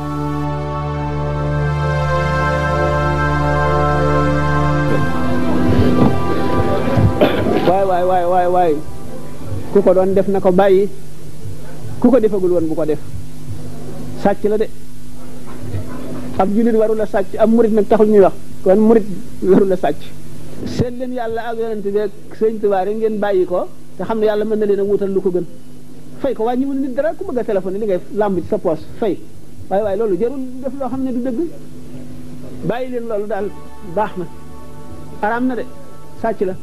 waay waay waay waay waay ku ko doon def na ko bàyyi ku ko defagul woon bu ko def sàcc la de ab jullit warul a sàcc ab murit nag taxul ñuy wax kon murit warul a sàcc seet leen yàlla ak yonent bi ak sëñ Tuubaa rek ngeen bàyyi ko te xam ne yàlla mën na leen a wutal lu ko gën fay ko waaye ñu mën nit dara ku bëgg a téléphone li ngay làmb ci sa poos fay waaye waaye loolu jarul def loo xam ne du dëgg bàyyi leen loolu daal baax na araam na de sàcc la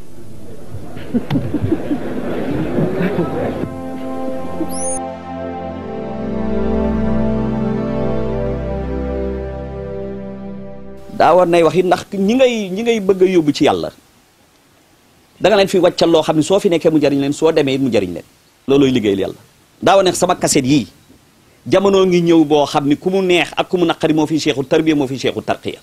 daa war nay wax it ndax ñi ngay ñi ngay bëgg a yóbbu ci yàlla da nga leen fi wàccal loo xam ne soo fi nekkee mu jariñ leen soo demee it mu jariñ leen loolooy liggéeyal yàlla daa war neex sama kaset yii jamono ngi ñëw boo xam ni ku mu neex ak ku mu naqari moo fi seexu tarbiya moo fi seexu tarqiya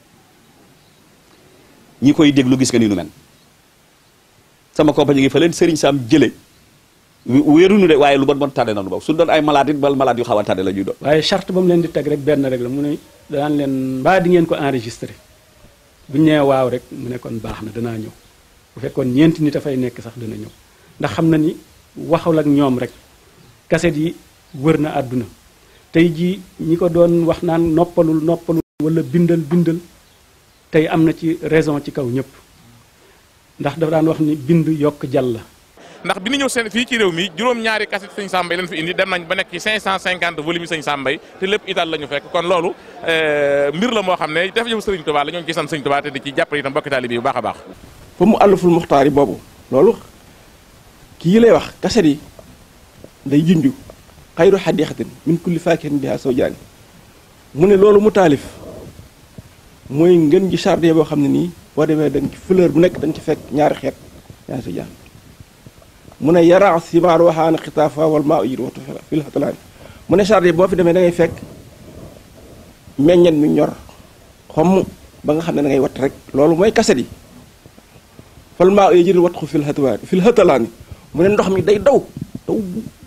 ñi koy déglu gis nga ni nu mel sama compagnie ngi fa leen sëriñ Sam jële wéerunu de waaye lu bon bon tànne nanu boobu su doon ay malade it bal malade yu xaw a tànne la ñuy doon
waaye charte ba mu leen di teg rek benn rek la mu ne daan leen mbaa di ngeen ko enregistré bu ñu nee waaw rek mu ne kon baax na danaa ñëw bu fekkoon ñeenti nit a fay nekk sax dana ñëw ndax xam na ni waxul ak ñoom rek kaset yi wër na àdduna tey jii ñi ko doon wax naan noppalul noppalul wala bindal bindal tey am na ci raison ci kaw ñëpp ndax dafa daan wax ni bind yokk jàll la
ndax bi ñu ñëw seen fii ci réew mi juróom-ñaari kaset sëñ Sambay lañ fi indi dem nañ ba nekk ci 550 volume yi sëñ Sambay te lépp ital la ñu fekk kon loolu mbir la moo xam ne dafa jëf sëriñ Tuubaa la ñoo ngi ci sant sëñ Tuubaa te di ci jàppale itam mbokki taalibe yi bu baax a baax
fa mu àlluful muxtaar yi boobu loolu kii lay wax kaset yi day junju xayru xadiqatin min kulli faakihin biha sawjaani mu ne loolu mu taalif mooy ngën ji jardin boo xam ne nii boo demee da nga ci fleur bu nekk da nga ci fekk ñaari xeet yaa si jaan mu ne yara simaar waxaana xitaafa wal maa ujir watu fil xatalaani mu ne jardin boo fi demee da ngay fekk meññet mi ñor xomm ba nga xam ne da ngay wat rek loolu mooy kaset yi fal maa ujir wat ko fil xatalaani fil xatalaani mu ne ndox mi day daw daw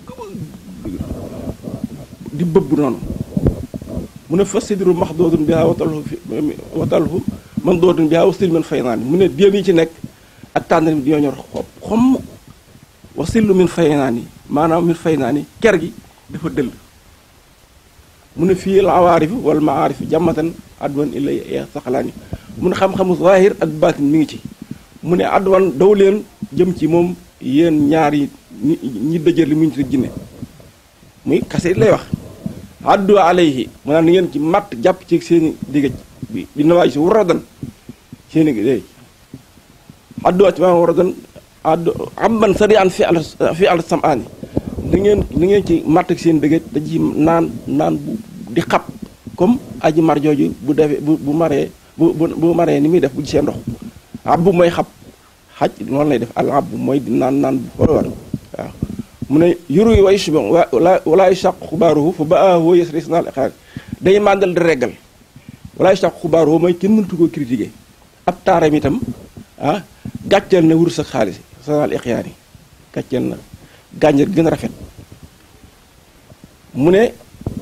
di bëbb noonu mu ne fas sidru max doodun bi watalhu fi watalhu man doodun bi wasil man fay naa ni mu ne déem yi ci nekk ak tàndar mi di ñor xob xomm wasillu min fay naa ni maanaam min fay naa ni ker gi dafa dëll mu ne fii la awaarifi wala maarifi jàmmatan adwan ilay ya saxalaani mu ne xam-xamu zahir ak baatin mi ngi ci mu ne adwan daw leen jëm ci moom yéen ñaari ñi ñi dëjër li muñ ci jinne muy kase lay wax addu alayhi mu naan ni ngeen ci matt jàpp ci seeni digëj bi bi nawaay si waradan seeni déy addu ci maanaam waradan addu amban sari an fi al fi al samaani ni ngeen ni ngeen ci matt ak seen digëj da ci naan naan bu di xab comme aji mar jooju bu defee bu bu maree bu bu bu maree ni muy def bu gisee ndox abbu mooy xab xaj noonu lay def al abbu mooy di naan naan bu xool war waaw mu ne yuru yi way suba wala walaay sàq xubaaruhu fa ba ahoo yes res naal xaar day màndal di reggal walaay sàq xubaaruhu mooy kenn mënatu koo critiquer ab taaram itam ah gàcceel na wurus ak xaalis sanal ixyaan yi gàcceel na gànjar gën a rafet mu ne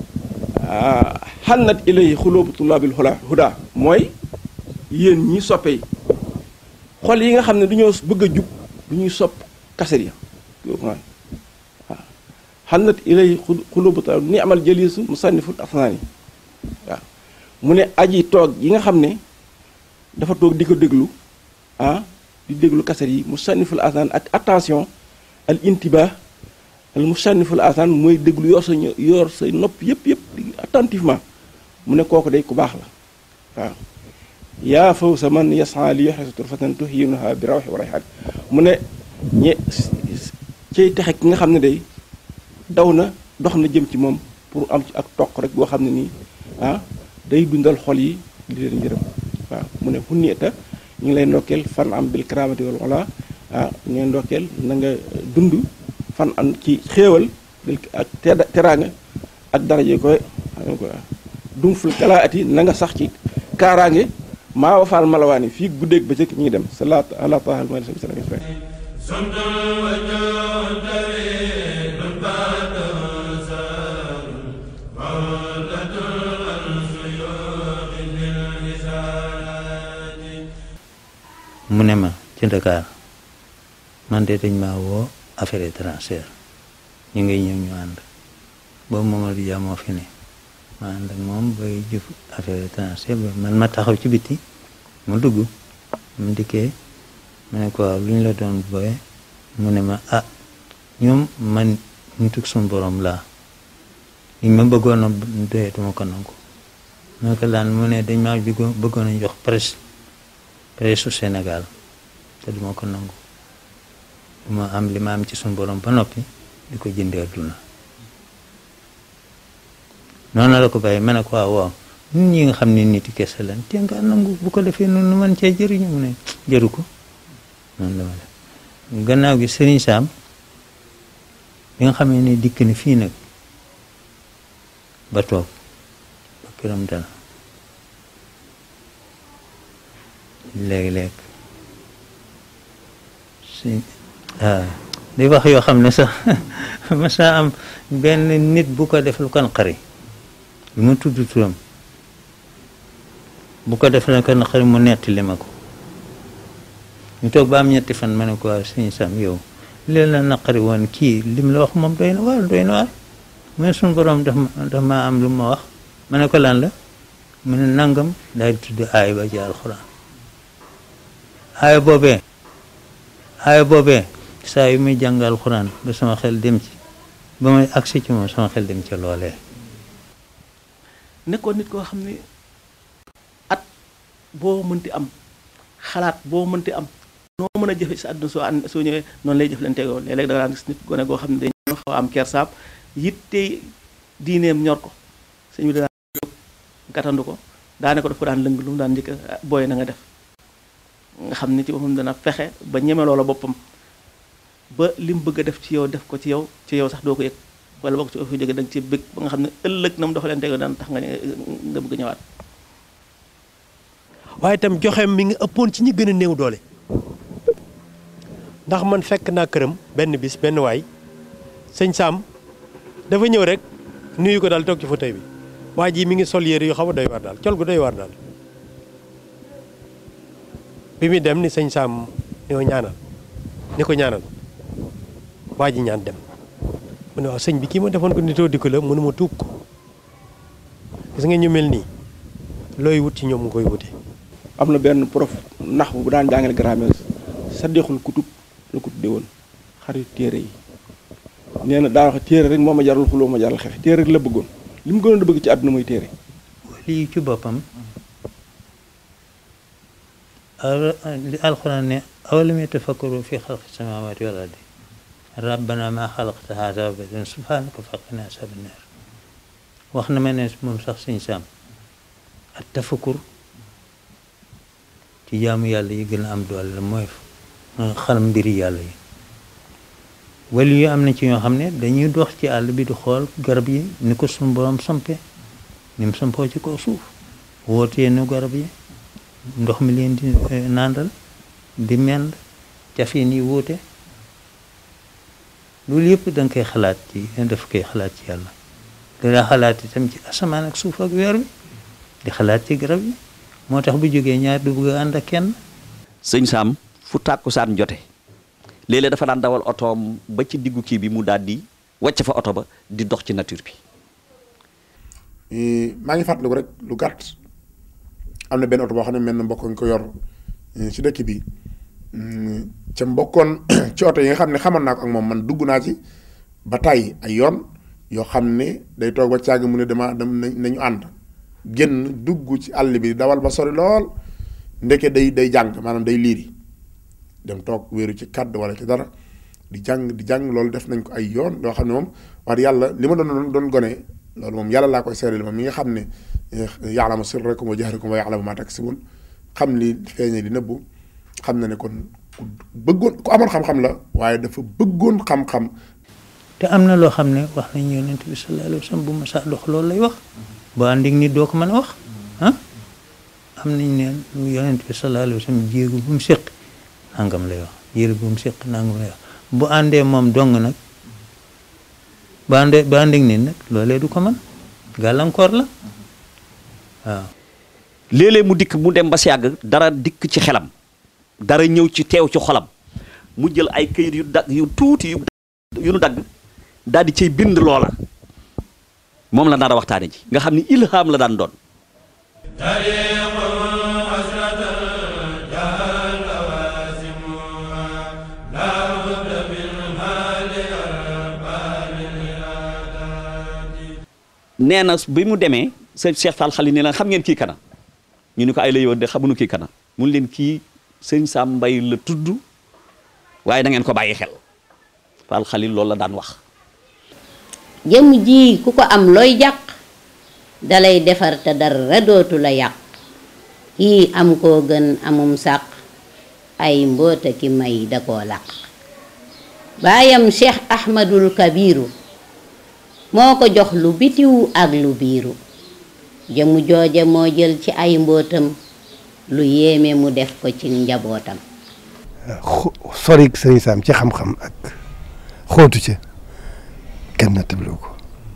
xannat ilay xuloobu tullaabil huda huda mooy yéen ñi soppe yi xol yi nga xam ne du ñoo bëgg a jub du ñuy sopp kaset ya waaw xannat ilay xulubu ta ni amal jëliisu musanniful asnaani waaw mu ne aji toog yi nga xam ne dafa toog di ko déglu ah di déglu kaset yi musanniful asnaan ak attention al intibah al musanniful asnaan mooy déglu yor sa yor say nopp yëpp yëpp attentivement mu ne kooku day ku baax la waaw yaa faw sa man yasan li yoxe sa turfatan tuhinuha bi rawxi wa rayxaan mu ne ñe cay texe ki nga xam ne day daw na dox na jëm ci moom pour am ci ak toq rek boo xam ne nii ah day dundal xol yi di leen njërëm waaw mu ne hunnieta ñu ngi lay ndokkeel fan am bil karamati wal wala ah ñu ngi ndokkeel na nga dund fan am ci xéewal ak teraanga ak daraje koy dum ful kalaa ati na nga sax ci kaaraange maa wafaal malawaani fii guddeeg bëccëg ñu ngi dem salaat ala taala ma sa bisala
mu ne ma ci Dakar man de dañ maa woo affaire étrangère ñu ngay ñëw ñu ànd boobu Mamadou Dia moo fi ne ma ànd ak moom bay jëf affaire étrangère ba man ma taxaw ci biti mu dugg mu dikkee ma ne ko waaw lu ñu la doon booye mu ne ma ah ñoom man ñu tug suñu borom laa liñ ma bëggoon a doyee duma ko nangu ma ne ko laan mu ne dañ maa bëggoon bëggoon a jox presse presse su Sénégal te duma ko nangu duma am li ma am ci suñu borom ba noppi di ko jëndee adduna noonu la ko bàyyi ma ne ko waaw waaw ñun ñi nga xam ne nit yi kese lan te nga nangu bu ko defee noonu man cee jëriñu mu ne jëru ko noonu la ma def gannaaw gi Serigne Sam bi nga xamee ne dikk ni fii nag ba toog ba këram dana léeg-léeg si waaw di wax yoo xam ne sax masa am benn nit bu ko def lu kan xari lu ma tudd turam bu ko def lu kan xari mu nettali ma ko ñu toog ba am ñetti fan ma ne ko waaw sëñ Sam yow leen la naqari woon kii lim la wax moom doy na waar doy na waar mu ne suñu borom daf ma daf ma am lu ma wax ma ne ko lan la mu ne nangam daal di tudd aay ba ci alxuraan aaya boobee aaya boobee saa yu muy jàng alxuraan ba sama xel dem ci ba may agsi ci moom sama xel dem ci loolee
nekkoon nit koo xam ne at boo mënti am xalaat boo mënti am noo mën a jëfe sa àdduna soo ànd soo ñëwee noonu lay jëflante yow léeg-léeg da nga daan gis nit gone goo xam ne dañoo xaw a am kersaab yitte diineem ñor ko sëñ bi daan jóg gàttandu ko daane ko daf ko daan lëng lu mu daan njëkk booy na nga def nga xam ni ci boppam dana fexe ba ñeme loola boppam ba li mu bëgg a def ci yow def ko ci yow ci yow sax doo ko yëg wala bokk ci fi jóge da nga ci bëgg ba nga xam ne ëllëg na mu doxaleen teg daan tax nga nga bëgg ñëwaat
waaye itam joxeem mi ngi ëppoon ci ñi gën a néew doole ndax man fekk naa këram benn bis benn waay sëñ Sam dafa ñëw rek nuyu ko daal toog ci fauteuil bi waa ji mi ngi sol yére yu xaw a doy war daal col gu doy war daal bi muy dem ni sëñ Sam ni ko ñaanal ni ko ñaanal waa ji ñaan dem mu ne waaw sëñ bi kii ma defoon ko nitoo dikk la mënu ma tuub ko gis nga ñu mel nii looy wut ci ñoom nga koy wute
am na benn prof nax bu daan jàngale grammaire saddeexul kutub la ko tuddee woon xarit téere yi nee na daa wax téere rek moo ma jaral xuloo ma jaral xeex téere rek la bëggoon li mu gënoon a bëgg ci àdduna mooy téere
lii ci boppam li alxuraan ne awalam yatafakkaru fi xalqi samaawaati wal ardi rabbana ma xalaqta haada baatilan subhaanaka faqina asaaban naar wax na ma ne moom sax sëñ Saam ak tafakkur ci jaamu yàlla yi gën a am doole la mooy xam mbiri yàlla yi wala yu am na ci ñoo xam ne dañuy dox ci àll bi di xool garab yi ni ko suñu borom sampe ni mu sampoo ci kaw suuf wootee nu garab yi ndox mi leen di nàndal di mend cafin yi wuute loolu yëpp da nga koy xalaat ci daf koy xalaat ci yàlla danga xalaat itam ci asamaan ak suuf ak weer wi di xalaat ci garab yi moo tax bu jógee ñaar du bëgg a ànd ak kenn
sëñ Saam fu tàkkusaan jote léeg-léeg dafa daan dawal otoom ba ci diggu kii bi mu daal di wàcc fa oto ba di dox ci nature bi
maa ngi fàttaliku rek lu gàtt am na benn oto boo xam ne mel na mbokk nga ko yor ci dëkk bi ca mbokkoon ci oto yi nga xam ne xamoon naa ko ak moom man dugg naa ci ba tàyyi ay yoon yoo xam ne day toog ba càgg mu ne dama dem nañu ànd génn dugg ci àll bi dawal ba sori lool ndeke day day jàng maanaam day liiri dem toog wéeru ci kàdd wala ci dara di jàng di jàng loolu def nañ ko ay yoon yoo xam ne moom wax yàlla li ma doon doon gone loolu moom yàlla laa koy seeral moom mi nga xam ne ya'lamu sirrakum wa jahrakum wa ya'lamu ma taksibun xam li feeñe li nëbbu xam na ne kon ku bëggoon ku amoon xam-xam la waaye dafa bëggoon xam-xam.
te am na loo xam ne wax nañu yonent bi sallallahu alayhi wa sallam bu ma saa dox loolu lay wax boo àndig nit doo ko mën a wax ah am nañ ne yonent bi sallallahu alayhi wa sallam jéegu bu mu séq nangam lay wax jéegu bu mu séq nangam lay wax bu àndee moom dong nag bu àndee bu àndig nit nag loolee du ko mën gàllankoor la waaw.
léeg-léeg mu dikk mu dem ba si yàgg dara dikk ci xelam dara ñëw ci teew ci xolam mu jël ay këyit yu dagg yu tuuti yu yu nu dagg daal di cay bind loola moom la nar a waxtaane ji nga xam ni ilham la daan doon nee na bi mu demee sëñ Cheikh Fall Xali ne la xam ngeen kii kana ñu ni ko ay la yoon de xamuñu kii kana mun leen kii sëñ Sam Mbay la tudd waaye da ngeen ko bàyyi xel Fall Xali loolu la daan wax
jëm ji ku ko am looy jàq dalay defar te dara dootu la yàq kii am koo gën amum sàq ay mboota ki may da koo làq baayam Cheikh Ahmadul Kabiru moo ko jox lu bitiw ak lu biiru jëmu jooje moo jël ci ay mbootam lu yéeme mu def ko ci njabootam
sori sëriñ Sam ci xam-xam ak xóotu ca kenn na tëbloo ko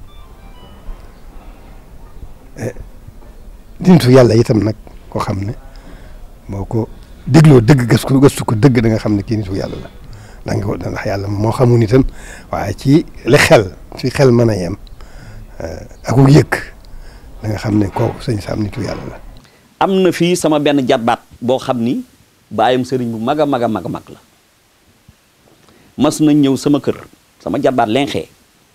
dintu yàlla itam nag koo xam ne boo ko dégloo dëgg gëstu gëstu ko dëgg da nga xam ne kii nitu yàlla la da nga ko ndax yàlla moo xamul itam waaye ci li xel ci xel mën a yem ak yëg da nga xam ne kooku sëñ Sam nitu yàlla la
am na fii sama benn jatbaat boo xam ni baayam sëriñ bu mag a mag a mag a mag la mas nañ ñëw sama kër sama jatbaat lenxee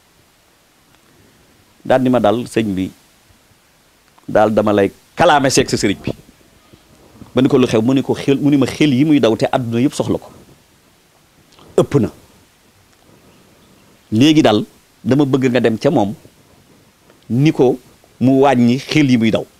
daal di ma dal sëñ bi daal dama lay kalaame seeg sa sëriñ bi ma ni ko lu xew mu ni ko xel mu ni ma xel yi muy daw te àdduna yëpp soxla ko ëpp na léegi daal dama bëgg nga dem ca moom ni ko mu wàññi xel yi muy daw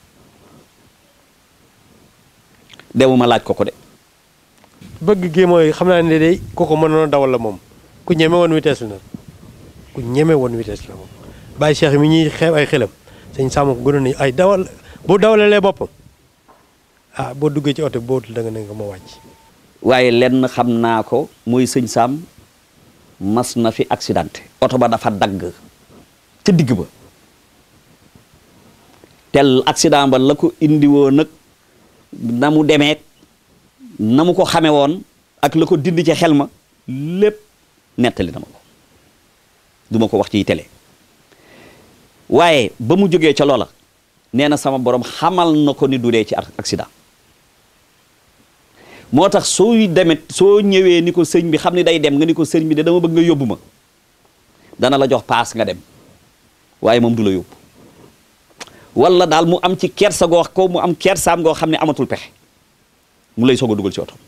demuma laaj ko ko de
bëgg gi mooy xam naa ne day ku ko mënoon a dawal la moom ku ñeme woon vitesse la ku ñeme woon vitesse la moom bàyyi cheikh mi ñuy xeeb ay xelam sëñ Sam ko gënoon ni ay dawal boo dawalalee boppam ah boo duggee ci oto boo da nga ne nga ma wàcc.
waaye lenn xam naa ko muy sëñ Sam mas na fi accidenté oto ba dafa dagg ca digg ba tel accident ba la ko indi woon nag na mu demee na mu ko xame woon ak la ko dindi ci xel ma lépp nettali na ma ko du ma ko wax ci télé waaye ba mu jógee ca loola nee na sama borom xamal na ko ni du dee ci accident moo tax sooy demet soo ñëwee ni ko sëñ bi xam ni day dem nga ni ko sëñ bi de dama bëgg nga yóbbu ma dana la jox paas nga dem waaye moom du la yóbbu wala daal mu am ci kersa goo ko mu am kersaam goo xam ne amatul pexe mu lay soog a dugal ci oto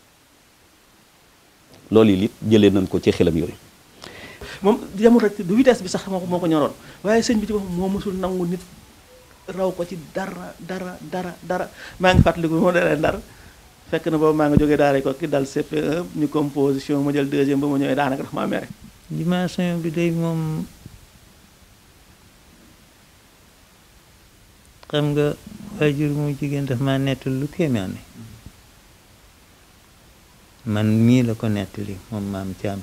loolu yi it jëlee nañ ko ci xelam yooyu
moom yamul rek du vitesse bi sax moo ko moo ko ñoroon waaye sëñ bi ci boppam moo mësul nangu nit raw ko ci dara dara dara dara maa ngi fàttaliku moo dalee ndar fekk na boobu maa ngi jógee daara ko ki dal CP1 ñu composition ma jël deuxième ba ma ñëwee daanaka dafa maa mere
dimension bi day moom xam nga waajur mu jigéen daf ma nettal lu kéemaane man mii la ko nettali moom maam Thiam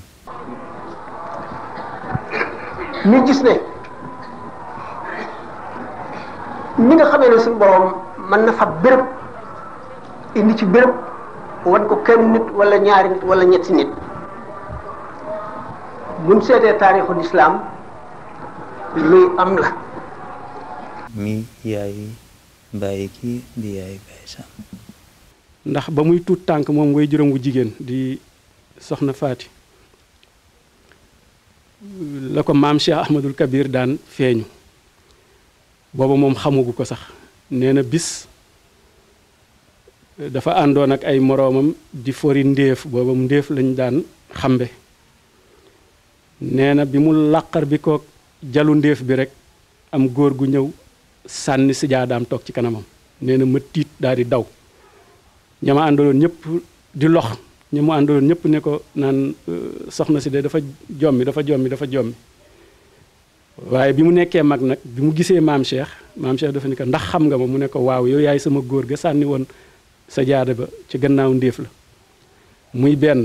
ñu gis ne ni nga xamee ne suñu borom mën na fa béréb indi ci béréb wan ko kenn nit wala ñaari nit wala ñetti nit buñ seetee taarixul islaam luy am la
mi yaay mbàyyi kii di yaay Baye Sam
ndax ba muy tuut tànk moom way juróom wu jigéen di soxna faati la ko maam Cheikh Ahmadul Kabir daan feeñu booba moom xamugu ko sax nee na bis dafa àndoon ak ay moroomam di fori ndéef booba ndéef lañ daan xambe nee na bi mu làqar bi ko jalu ndéef bi rek am góor gu ñëw sànni si jaadaam toog ci kanamam nee na ma tiit daal di daw ña ma àndaloon ñëpp di lox ña mu àndaloon ñëpp ne ko naan soxna si de dafa jommi dafa jommi dafa jommi waaye bi mu nekkee mag nag bi mu gisee maam Cheikh maam Cheikh dafa ni ko ndax xam nga ma mu ne ko waaw yow yaay sama góor ga sànni woon sa jaada ba ci gannaaw ndéef la muy benn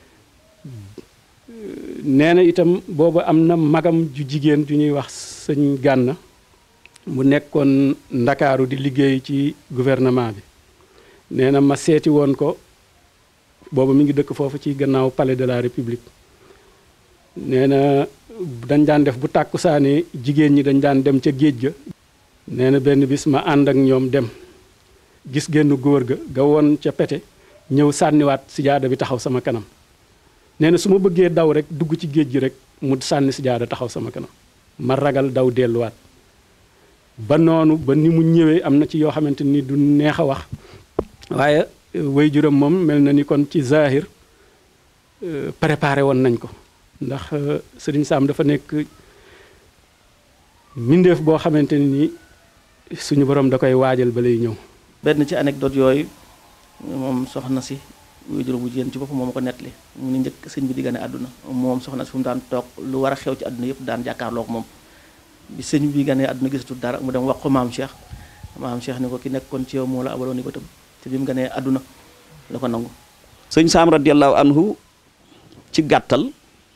nee na itam boobu am na magam ju jigéen ju ñuy wax sëñ Gànna mu nekkoon ndakaaru di liggéey ci gouvernement bi nee na ma seeti woon ko boobu mi ngi dëkk foofu ci gannaaw palais de la république nee na dañ daan def bu tàkkusaani jigéen ñi dañ daan dem ca géej ga nee na benn bis ma ànd ak ñoom dem gis génn góor ga ga woon ca pete ñëw sànniwaat sijaada bi taxaw sama kanam nee na su ma bëggee daw rek dugg ci géej gi rek mu sànni sijaada taxaw sama kanam ma ragal daw delluwaat ba noonu ba ni mu ñëwee am na ci yoo xamante ni du neex a wax waaye way juram moom mel na ni kon ci zahir préparé woon nañ ko ndax sëriñ Sam dafa nekk mbindeef boo xamante ni suñu borom da koy waajal ba lay ñëw
benn ci anecdote yooyu moom soxna si way juram bu jigéen ci boppam moom ko nettali mu ni njëkk sëñ bi di gane àdduna moom soxna si fu mu daan toog lu war a xew ci àdduna yëpp daan jàkkaarloog moom bi sëñ bi gane àdduna gisatul dara mu dem wax ko maam Cheikh maam Cheikh ni ko ki nekkoon ci yow moo la abaloon ni bëtam te bi mu ganee àdduna la ko nangu
sëñ Sam radiallahu anhu ci gàttal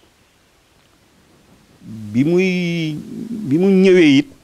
bi muy bi mu ñëwee it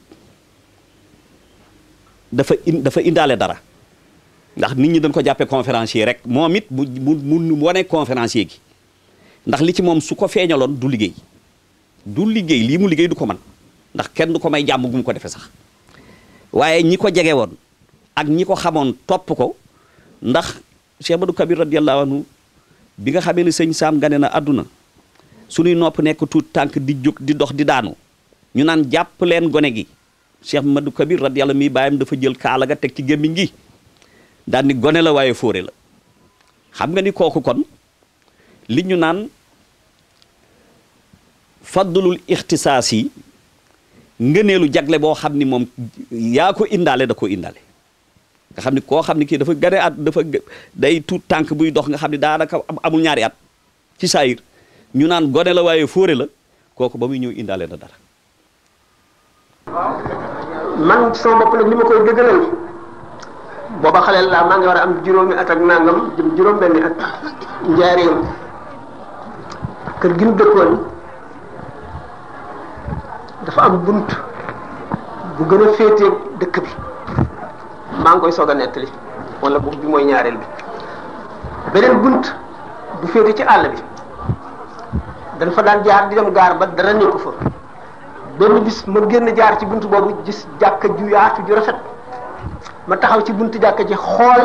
dafa in dafa indaale dara ndax nit ñi dañ ko jàppee conférencier rek moom it mu mu mu wane conférencier gi ndax li ci moom su ko feeñaloon du liggéey du liggéey lii mu liggéey du ko man ndax kenn du ko may jàmm gu mu ko defee sax waaye ñi ko jege woon ak ñi ko xamoon topp ko ndax Cheikh Badou Kabir radiallahu anhu bi nga xamee ne sëñ Sam gane na àdduna suñuy nopp nekk tuut tànk di jóg di dox di daanu ñu naan jàpp leen gone gi Cheikh Madou Kabir radiyallahu mi bàyyam dafa jël kaala ga teg ci gémmiñ gi daan ni gone la waaye fóore la xam nga ni kooku kon li ñu naan faddulul ixtisaas yi ngëneelu jagle boo xam ni moom yaa ko indaale da ko indaale nga xam ni koo xam ni kii dafa gane at dafa day tuut tànk buy dox nga xam ni daanaka amul ñaari at ci saayir ñu naan gone la waaye fóore la kooku ba muy ñëw indaale na dara
man sama bopp nag li ma koy dëggalal booba xaleel laa maa ngi war a am juróomi at ak nangam jëm juróom benni at njaareem kër gi mu dëkkoon dafa am bunt bu gën a féetee dëkk bi maa ngi koy soog a nettali wala bu bi mooy ñaareel bi beneen bunt bu féete ci àll bi dañ fa daan jaar di dem gaar ba dara nekku fa benn bis ma génn jaar ci bunt boobu gis jàkka ju yaatu ju rafet ma taxaw ci buntu jàkka ji xool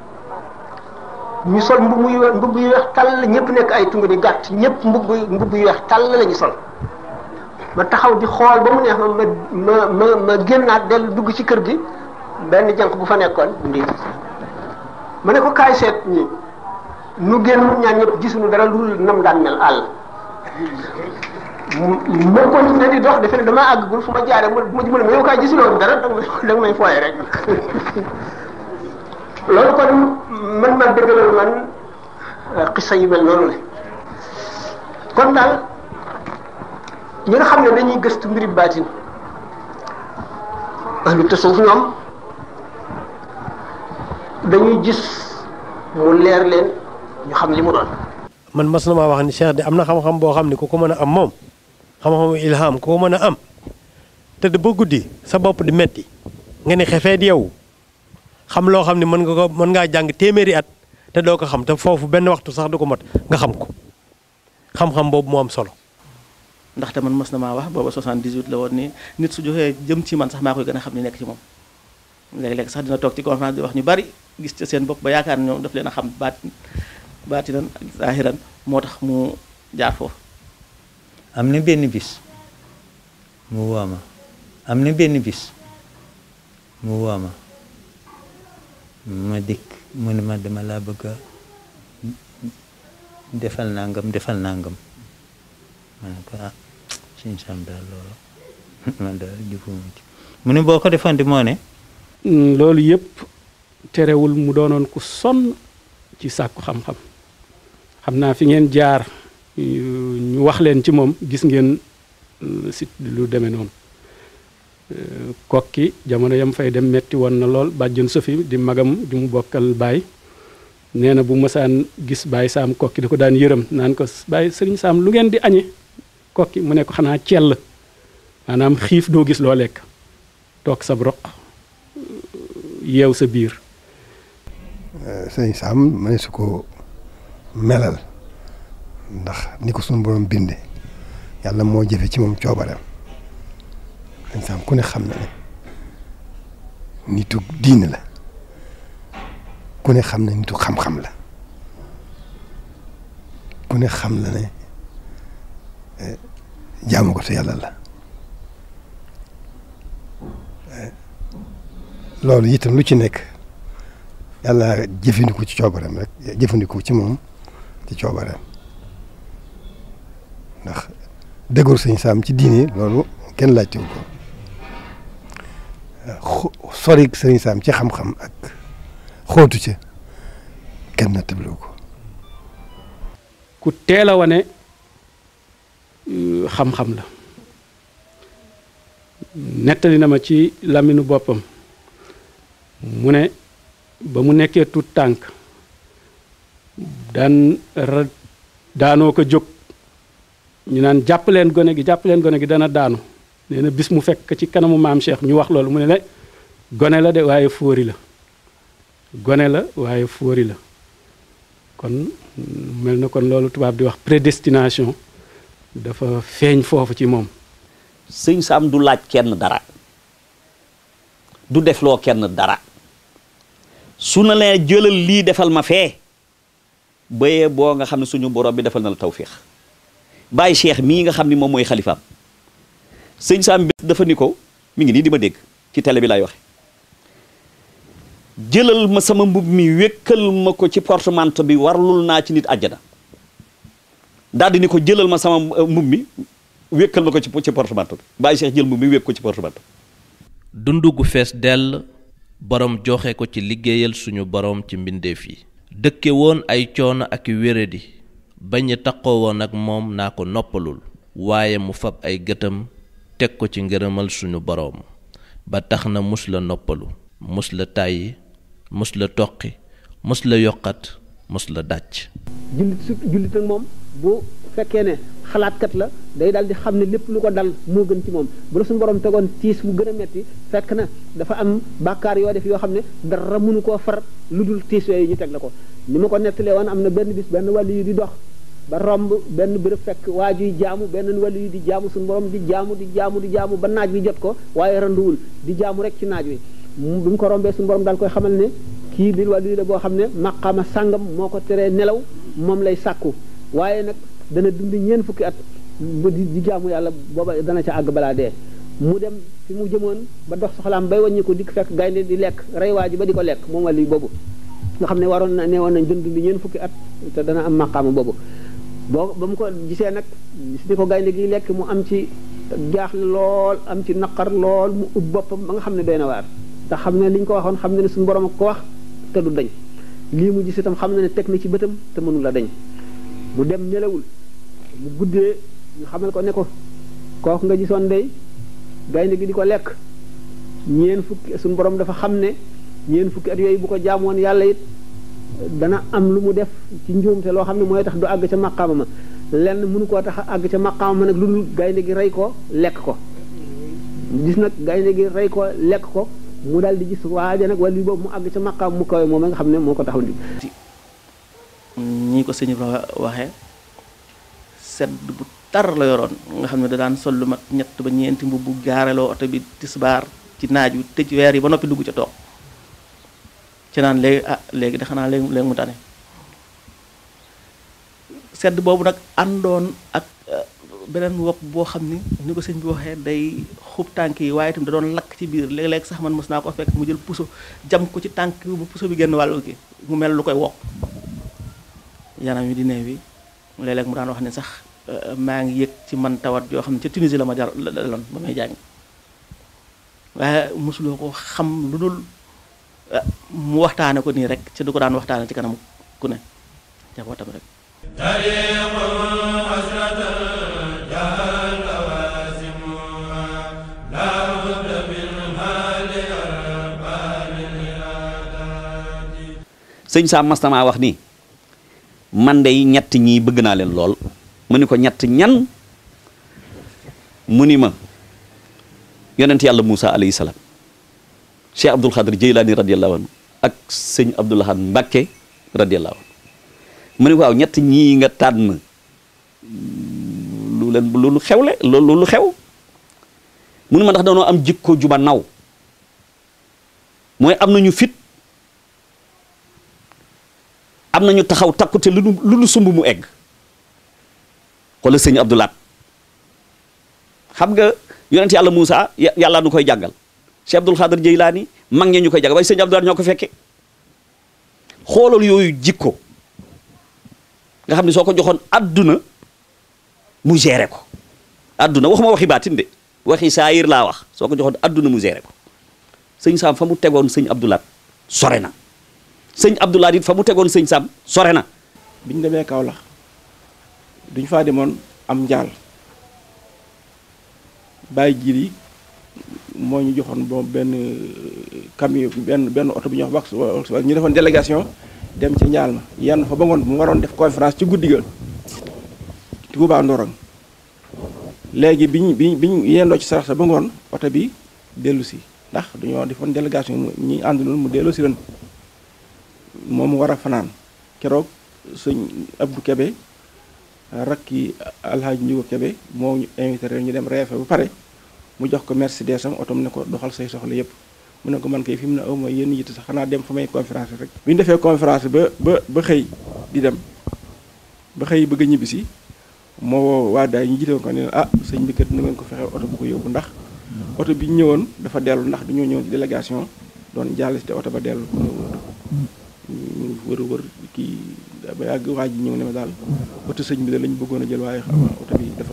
ñu sol mbubb yu mbubb yu weex tàll ñëpp nekk ay tunga di gàtt ñëpp mbubb mbubb yu weex tàll la ñu sol ma taxaw di xool ba mu neex ma ma ma ma ma génnaat dellu dugg ci kër gi benn jànq bu fa nekkoon ndi ma ne ko kaay seet ñi nu génn ñaan ñëpp gisuñu dara lu nam daan mel àll ma continué di dox defe ne damaa àggagul fu ma jaaree mu ma mën ma yow kaay gisuloo dara da nga may fooye rek loolu kon man ma dëggalal man xisa yu mel noonu la kon daal ñi nga xam ne dañuy gëstu mbiri baatin ahlu tasawuf ñoom dañuy gis mu leer leen ñu xam li mu doon
man mas na maa wax ni Cheikh de am na xam-xam boo xam ne ku ko mën a am moom xam-xamu ilham ku ko mën a am tëdd ba guddi sa bopp di metti nga ne xefeet yow xam loo xam ne mën nga ko mën ngaa jàng téeméeri at te doo ko xam te foofu benn waxtu sax du ko mot nga xam ko xam-xam boobu moo am solo.
ndaxte man mës na maa wax booba 78 la woon ni nit su joxee jëm ci man sax maa koy gën a xam ni nekk ci moom léeg-léeg sax dina toog ci conférence di wax ñu bari gis ca seen bopp ba yaakaar ne ñoom daf leen a xam baat baatinan ak zahiran moo tax mu jaar foofu.
am na benn bis mu woo ma am na benn bis mu woo ma ma dikk mu ne ma dama laa bëgg a defal nangam defal nangam ma ne ko ah suñ sam daal loolu man daal jëfuma ci mu ne boo ko defoon di moo ne
loolu yëpp terewul mu doonoon ku sonn ci sàkku xam-xam xam naa fi ngeen jaar ñu wax leen ci moom gis ngeen si lu demee noonu kokki jamono yam fay dem metti woon na lool bàjjon Sofi di magam ju mu bokkal baay nee na bu mësaan gis baay saam kokki da ko daan yërëm naan ko baay sëriñ saam lu ngeen di añe kokki mu ne ko xanaa cell maanaam xiif doo gis loo lekk toog sa roq yeew sa biir
sëriñ saam ma ne su ko melal ndax ni ko suñu borom binde yàlla moo jëfe ci moom coobareem sëriñ saam ku ne xam na ne nitu diine la ku ne xam na nitu xam-xam la ku ne xam na ne jaamu ko te yàlla la loolu itam lu ci nekk yàlla jëfandiku ci coobareem rek jëfandiku ci moom ci coobareem ndax dëggoor sëñ saam ci diine loolu kenn laajtewu ko sori sëñ saam ci xam-xam ak xóotu ca kenn nattabliwu ko
ku teel a wane xam-xam la nettali na ma ci laminu boppam mu ne ba mu nekkee tut tànk daan ra daanoo ko jóg ñu naan jàpp leen gone gi jàpp leen gone gi dana daanu nee na bis mu fekk ci kanamu maam Cheikh ñu wax loolu mu ne ne gone la de waaye fóori la gone la waaye fóori la kon mel na kon loolu tubaab di wax prédestination dafa feeñ foofu ci moom
sëñ Saam du laaj kenn dara du defloo kenn dara su na lee jëlal lii defal ma fee bayee boo nga xam ne suñu borom bi defal na la tawféex bàyyi cheikh mii nga xam ni moom mooy xalifaam sëñ Saam bi dafa ni ko mi ngi nii di ma dégg ci télé bi laay waxe jëlal ma sama mbub mi wékkal ma ko ci portemanteau bi warlul naa ci nit àjjana daal di ni ko jëlal ma sama mbub mi wékkal na ko ci ci portemanteau bi bàyyi Cheikh jël mbubb mi wékk ko ci portemanteau
dund gu fees dell borom joxe ko ci liggéeyal suñu borom ci mbindeef yi dëkke woon ay coono ak i wéradi bañ a taqoo woon ak moom naa ko noppalul waaye mu fab ay gëtam teg ko ci ngërëmal suñu boroom ba tax na mus la noppalu mus la tàyyi mus la toqi mus la yokkat mus la dàcc
jullit su jullit nag moom bu fekkee ne xalaatkat la day daal di xam ne lépp lu ko dal moo gën ci moom bu la suñu borom tegoon tiis bu gën a metti fekk na dafa am bàkkaar yoo def yoo xam ne dara mënu koo far lu dul tiis yooyu ñu teg la ko ni ma ko nettalee woon am na benn bis benn wàllu yu di dox ba romb benn bërëb fekk waa juy jaamu benn wàllu yu di jaamu suñu borom di jaamu di jaamu di jaamu ba naaj wi jot ko waaye randuwul di jaamu rek ci naaj wi bi mu ko rombee suñu borom daal koy xamal ne kii di wàllu yu la boo xam ne maqaama sàngam moo ko teree nelaw moom lay sàkku waaye nag dana dund ñeen fukki at ba di di jaamu yàlla booba dana ca àgg balaa dee mu dem fi mu jëmoon ba dox soxlaam bay wàññi ko dikk fekk gaynde di lekk rey waa ji ba di ko lekk moom wàllu boobu nga xam ne waroon na ne woon nañ dund ñeen fukki at te dana am maqaama boobu boo ba mu ko gisee nag gis ni ko gaynde gi lekk mu am ci jaaxle lool am ci naqar lool mu ub boppam ba nga xam ne doy na waar te xam ne li ñu ko waxoon xam ne ne suñu borom ak ko wax te du dañ lii mu gis itam xam na ne teg na ci bëtam te mënu la dañ mu dem nelawul mu guddee ñu xamal ko ne ko kooku nga gisoon day gaynde gi di ko lekk ñeen fukki suñu borom dafa xam ne ñeen fukki at yooyu bu ko jaamoon yàlla it dana am lu mu def ci njuumte loo xam ne mooy tax du àgg ca maqaama ma lenn mënu koo tax a àgg ca maqaama ma nag lu dul gaynde gi rey ko lekk ko gis nag gaynde gi rey ko lekk ko mu daal di gis waaja nag wala boobu mu àgg ca maqaam mu kawe moom nga xam ne moo ko taxaw di
ñi ko sëñ Ibra waxee sedd bu tar la yoroon nga xam ne da daan sol lu mat ñett ba ñeenti mbubb bu gaareloo oto bi tisbaar ci naaj wi tëj weer yi ba noppi dugg ca toog ci naan léegi ah léegi de xanaa léegi léegi mu tane sedd boobu nag àndoon ak beneen wopp boo xam ni ni ko sëñ bi waxee day xub tànk yi waaye itam da doon lakk ci biir léeg-léeg sax man mos naa ko fekk mu jël puso jam ko ci tànk bi bu puso bi génn wàllu ki mu mel lu koy wokk yanam yi di neew yi léeg-léeg mu daan wax ne sax maa ngi yëg ci man tawat yoo xam ne ca Tunisie la ma jar la daloon ba may jàng waaye mosuloo ko xam lu dul mu waxtaane ko nii rek ci du ko daan waxtaane ci kanam ku ne jabootam rek
sëñ Sam mastama wax ni man de ñett ñii bëgg naa leen lool mu ni ko ñett ñan mu ni ma yonent yàlla Moussa alayhi salaam Cheikh Abdul Xadir Jeylaani radiyallahu anhu ak sëñ Abdoulahan Mbakke radiyallahu anhu mu ni ko waaw ñett ñii nga tànn lu leen lu xewle loolu lu xew mu ni ma ndax dañoo am jikko juba naw mooy am nañu fit am nañu taxaw takkute lu nu lu nu sumb mu egg xoolal sëñ Abdoulaat xam nga yonent yàlla Moussa yàlla nu koy jàngal Cheikh Abdul Xaadir Jeylaani mag ñee ñu koy jàngal waaye sëñ Abdoulaat ñoo ko fekke xoolal yooyu jikko nga xam ne soo ko joxoon adduna mu géré ko adduna waxuma waxi baatin de waxi saayir laa wax soo ko joxoon adduna mu géré ko sëñ Sam fa mu tegoon sëñ Abdoulaat sore na sëñ Abdoulaye it fa mu tegoon sëñ Sam sore na.
bi ñu demee Kaolack duñ faa demoon am njaal bàyyi jiir yi moo ñu joxoon bo benn camion benn benn oto bu ñuy wax wax ñu defoon délégation dem ci njaal ma yenn fa ba ngoon mu waroon def conférence ci guddi ga Touba Ndorong léegi biñ biñ biñ yendoo ci sarax sa ba ngoon oto bi dellu si ndax dañoo defoon délégation ñi àndaloon mu dellu si ren moom war a fanaan keroog sëñ Abdou Kebe rakki alhaaji Njugo Kebe moo ñu invité rek ñu dem reefe ba pare mu jox ko Mercedes am otom ne ko doxal say soxla yépp mu ne ko man kay fi mu ne aw ma yenn yitte sax xanaa dem fa may conférence rek bi ñu defee conférence ba ba ba xëy di dem ba xëy bëgg a ñibbisi moo woo waa daay ñu jiite ko ne ah sëñ bi kat na ngeen ko fexe oto bu ko yóbbu ndax oto bi ñu ñëwoon dafa dellu ndax dañoo ñëw ci délégation doon jàll si te oto ba dellu ñu wër wër kii ba yàgg waa ji ñëw ne ma daal oto sëñ bi da lañ bëggoon a jël waaye xam oto bi dafa dafa am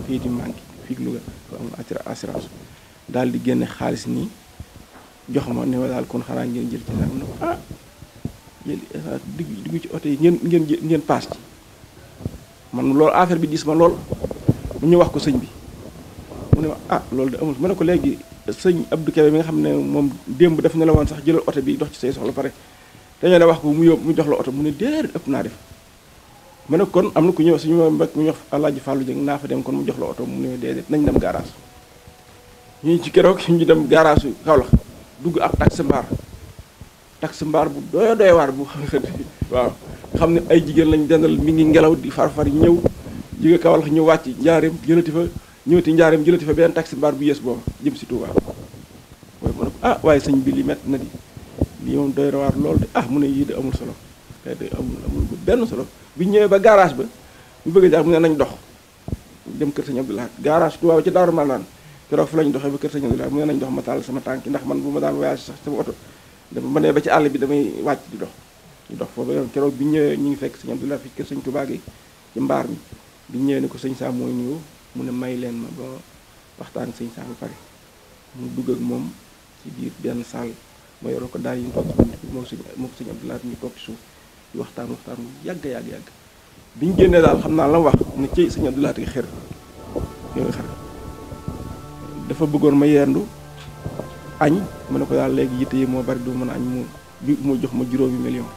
kayit yi manqué fii Louga am assurance daal di génne xaalis nii jox ma ne ma daal kon xanaa ngeen jël ci nag ne ko ah jël digg diggu ci oto yi ngeen ngeen ngeen paas ci man loolu affaire bi diis ma lool mu ñu wax ko sëñ bi mu ne ma ah loolu de amul ma ne ko léegi sëñ Abdou Kébé mi nga xam ne moom démb daf ne la woon sax jëlal oto bi dox ci say soxla pare dañoo ne wax ko mu yóbbu mu jox la oto mu ne déer ëpp naa def ma ne kon am na ku ñëw suñu mbokk mu wax Alaaji Fàllu Jëng naa fa dem kon mu jox la oto mu ne déedéet nañ dem garage ñu ci keroog ñu dem garage su Kaolack dugg ak taxi mbaar taxi mbaar bu doy doy waar bu waaw xam ne ay jigéen lañ dendal mi ngi ngelaw di far-far ñëw jóge Kaolack ñu wàcc njaareem jëlati fa ñëwati njaareem jëlati fa benn taxi mbaar bu yées boobu jëm si Touba waaye mu ne ko ah waaye sëñ bi li métti na di lii moom doy waar lool de ah mu ne yii de amul solo te de amul amul benn solo bi ñëwee ba garage ba ñu bëgg a jaar mu ne nañ dox dem kër sëñ Abdoulaye garage Touba ci Daaru Marnaan keroog fa lañ doxee ba kër sëñ Abdoulaye mu ne nañ dox ma taal sama tànk ndax man bu ma daan voyage sax sama oto dama ma ne ba ci àll bi damay wàcc di dox di dox foofu yoon keroog bi ñëwee ñu ngi fekk sëñ Abdoulaye fi kër sëñ Touba gi ci mbaar mi bi ñëwee ne ko sëñ Sam mooy nuyu mu ne may leen ma ba waxtaan sëñ Sam ba pare mu dugg ak moom ci biir benn salle ma yoroo ko daal yi ñu toog ci moom sëñ moom sëñ Abdoulaye ñu toog ci suuf di waxtaan waxtaan yàgg yàgg yàgg bi ñu génnee daal xam naa la wax ne ci sëñ Abdoulaye gi xër yooyu xër dafa bëggoon ma yendu añ ma ne ko daal léegi yitte yi moo bari du mën a añ mu bi mu jox ma juróomi million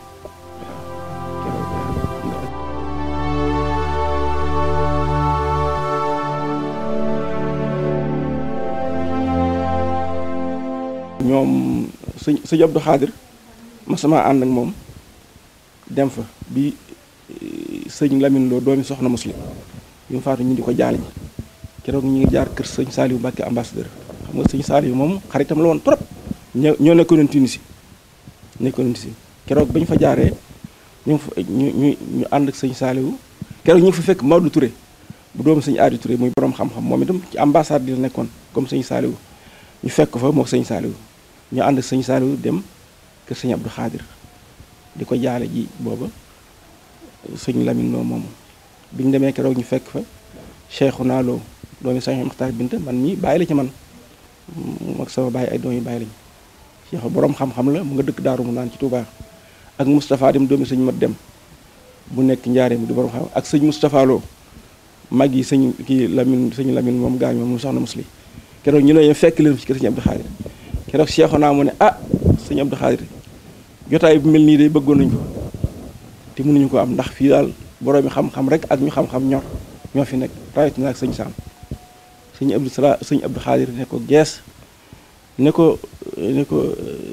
ñoom sëñ sëñ Abdou Khadir ma sama ànd ak moom dem fa bi sëñ Lamine Lo doomi soxna muslim bi mu faatu ñu di ko jaale ji keroog ñu ngi jaar kër sëñ Saliou Mbacke ambassadeur xam nga sëñ Saliou moom xaritam la woon trop ñoo ñoo nekkoon Tunisie nekkoon Tunisie keroog ba ñu fa jaaree ñu fa ñu ñu ñu ànd ak sëñ Saliou keroog ñu ngi fa fekk Maodo Touré bu doomu sëñ Adi Touré muy borom xam-xam moom itam ci ambassade bi la nekkoon comme sëñ Saliou ñu fekk fa moog sëñ Saliou ñu ànd ak sëñ Saliou dem kër sëñ Abdou Khadir di ko jaale ji booba sëñ Lamine Lo moomu bi ñu demee keroog ñu fekk fa Cheikhouna Lo doomi sëñ Maxtaar Binta man mii bàyyi la ci man ak sama bàyyi ay doom yi bàyyi lañu Cheikh borom xam-xam la mu nga dëkk Daaru mu naan ci Touba ak Moustapha dem doomi sëñ Mat dem bu nekk njaareem di borom xam ak sëñ Moustapha Lo mag yi sëñ kii Lamine sëñ Lamine moom gaañ moom mu soxna musli keroog ñu ne fekk leen ci kër sëñ Abdou Khadir keroog Cheikhouna mu ne ah sëñ Abdou Khadir jotaay bu mel nii day bëggoon nañu ko te mënuñu ko am ndax fii daal borom mi xam-xam rek ak ñu xam-xam ñor ñoo fi nekk rawatina ak sëñ Sam sëñ Abdou Sala sëñ Abdou Khadir ne ko gees ne ko ne ko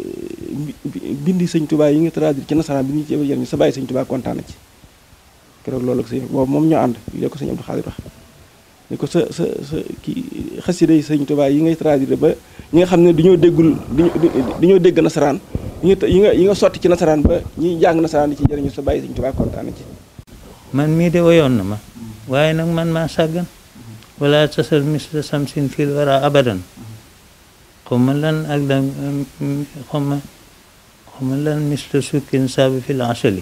bindi sëñ Touba yi nga traduire ci nasaraan bi ñu ci yëngu sa bàyyi sëñ Touba kontaan na ci keroog loolu ak sëñ boobu moom ñoo ànd léegi ko sëñ Abdou Khadir wax ne ko sa sa sa kii xasida yi sëñ Touba yi ngay traduire ba ñi nga xam ne dañoo déggul dañoo dégg nasaraan yi nga yi nga yi nga sotti ci nasaraan ba ñiy jàng nasaraan di ci jëriñu sa bàyyi sëñ Touba kontaan na ci.
man mii de woyoon na ma waaye nag man maa sàggan wala tasal misla samsin fil wara abadan xaw ma lan ak lan xaw ma xaw ma lan misla sukkin saabi fil asali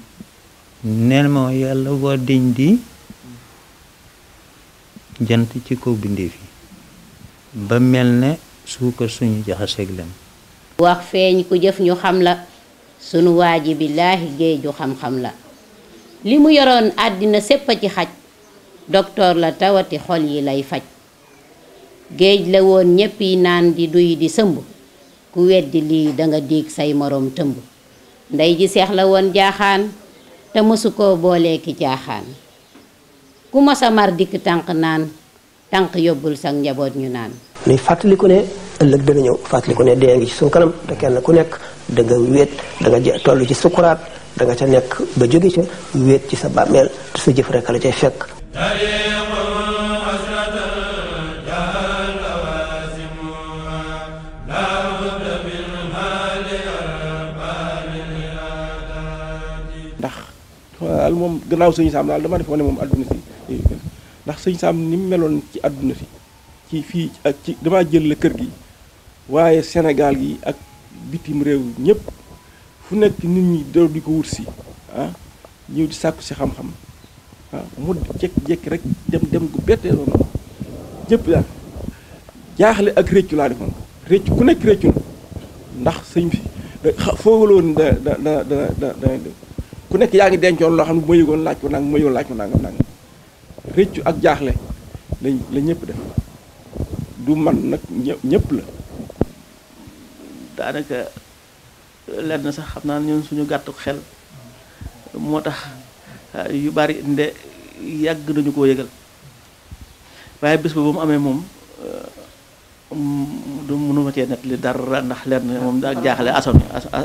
neel ma yàlla boo diñ di jant ci kaw bindéef yi ba mel ne suukar suñu jaxaseeg lem
wax feeñ ku jëf ñu xam la sunu waaji billaahi géeju xam-xam la li mu yoroon àddina sépp a ci xaj doktoor la tawati xol yi lay faj géej la woon ñépp yi naan di duy di sëmb ku weddi lii danga diig say moroom tëmb ndey ji seex la woon jaaxaan te mësu koo boolee ki jaaxaan ku masa mar dikk tànk naan tànk yóbbul sa njaboot ñu naan
nuy fàttaliku ne ëllëg dana ñëw fàttaliku ne dee ngi ci suñu kanam te kenn ku nekk da nga wéet da nga toll ci sukuraat da nga ca nekk ba jóge ca wéet ci sa bàmmeel te sa jëf rekk la cay fekk
ndax daal moom gannaaw sëñ Saam daal dama defoon ne moom àdduna si ndax sëñ Saam ni mu meloon ci àdduna si ci fii ak ci damaa jël la kër gi waaye Sénégal gi ak bitim réew ñëpp fu nekk nit ñi daw di ko wut si ah ñëw di sàkku si xam-xam ah mu jekk-jekk rek dem dem gu bettee noonu ñëpp daal jaaxle ak réccu laa defoon réccu ku nekk réccu na ndax sëñ bi foogaloon da da da da da da ku nekk yaa ngi dencoon loo xam ne bu ma yëgoon laaj ko nangam ma yëgoon laaj ko nangam nangam réccu ak jaaxle lañ la ñëpp def du man nag ñëpp la
daanaka lenn sax xam naa ñun suñu gàttu xel moo tax yu bari nde yàgg nañu koo yëgal waaye bés ba ba mu amee moom du mënuma cee net li dara ndax lenn moom daa jaaxle assommé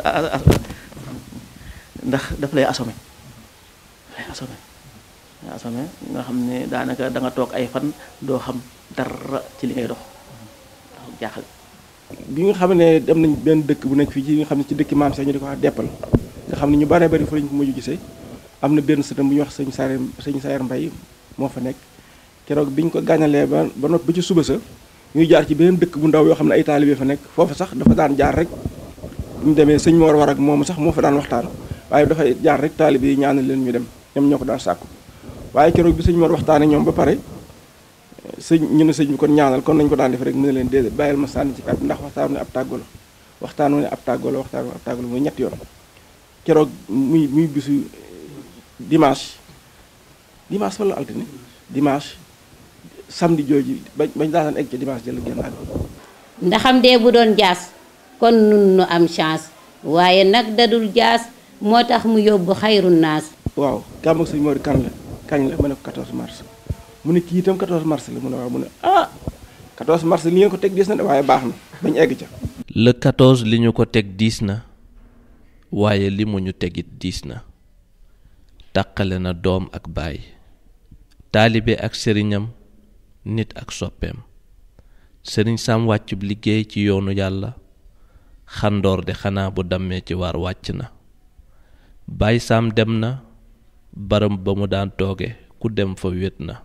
ndax daf lay assommé lay assommé lay assommé nga xam ne daanaka da nga toog ay fan doo xam dara ci li ngay dox ndax jaaxle
bi nga xam ne dem nañ benn dëkk bu nekk fii ci nga xam ne ci dëkki maam sax ñu di ko wax deppal nga xam ne ñu baree bari fa lañ ko mujj gisee am na benn sëtam bu ñuy wax sëñ Saare sëñ Saare Mbay moo fa nekk keroog bi ñu ko gàññalee ba ba noppi ba ci suba sa ñuy jaar ci beneen dëkk bu ndaw yoo xam ne ay taalibe fa nekk foofu sax dafa daan jaar rek bu ñu demee sëñ Mor war ak moom sax moo fa daan waxtaan waaye dafay jaar rek taalibe yi ñaanal leen ñu dem ñoom ñoo ko daan sàkku waaye keroog bi sëñ Mor waxtaanee ñoom ba pare sëñ ñu ne sëñ bi kon ñaanal kon nañ ko daan def rek mu ne leen déedéet bàyyil ma sànni ci kàddu ndax waxtaan ne ab tàggoo la waxtaan ne ab tàggoo la waxtaan ab tàggoo la muy ñetti yoon keroog muy muy bisu dimanche dimanche wala altine dimanche samedi jooju bañ bañ daan egg ca dimanche jël génn àgg
ndaxam dee bu doon jaas kon nun nu am chance waaye nag dadul jaas moo tax mu yóbbu xayru naas
waaw gàmm ak sëñ Mor kan la kañ la ma ne ko 14 mars mu ne kii itam 14 mars la mu ne waaw mu ne ah 14 mars li ngeen ko teg diis na de waaye baax na bañ egg ca.
le 14 li ñu ko teg diis na waaye li mu ñu tegit diis na taqale na doom ak baay taalibe ak sëriñam nit ak soppeem sëriñ Sam wàccub liggéey ci yoonu yàlla xandoor de xanaa bu dammee ci waar wàcc na Baay Sam dem na baram ba mu daan tooge ku dem fa wét na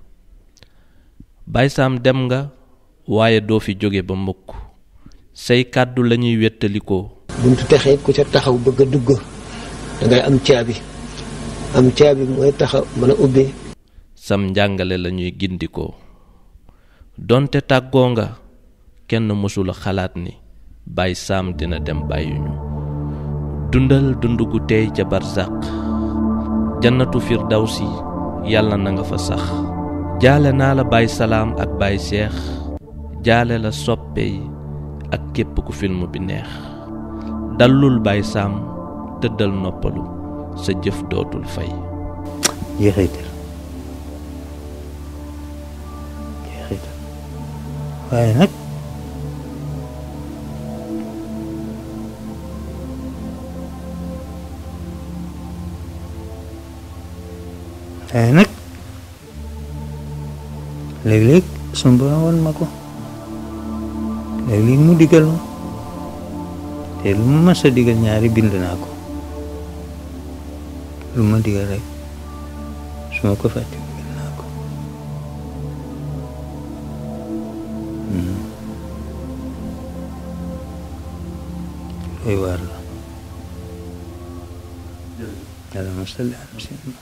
Baay Sam dem nga waaye doo fi jóge ba mukk say kàddu lañuy wéttalikoo
buntu texee ku ca taxaw bëgg a dugg dangay am caabi am caabi mooy taxaw mën a ubbi
sam njàngale lañuy gindikoo donte tàggoo nga kenn mësula xalaat ni Baay Sam dina dem bàyyuñu dundal dund gu teey ca barzaq jannatu firdawsi yàlla na nga fa sax jaale naa la Baay Salaam ak Baay Seex jaale la soppe yi ak képp ku film bi neex dallul Baay Sam tëddal noppalu sa jëf dootul fay
jeexital jeexital waaye nag waaye nag léeg-léeg sunu borom woon ma ko léeg-léeg mu digal ma te lu ma mës a digal ñaari bind naa ko lu ma digal rek su ma ko fàtte bind naa ko looy waar la allahumma salli ala sayyidina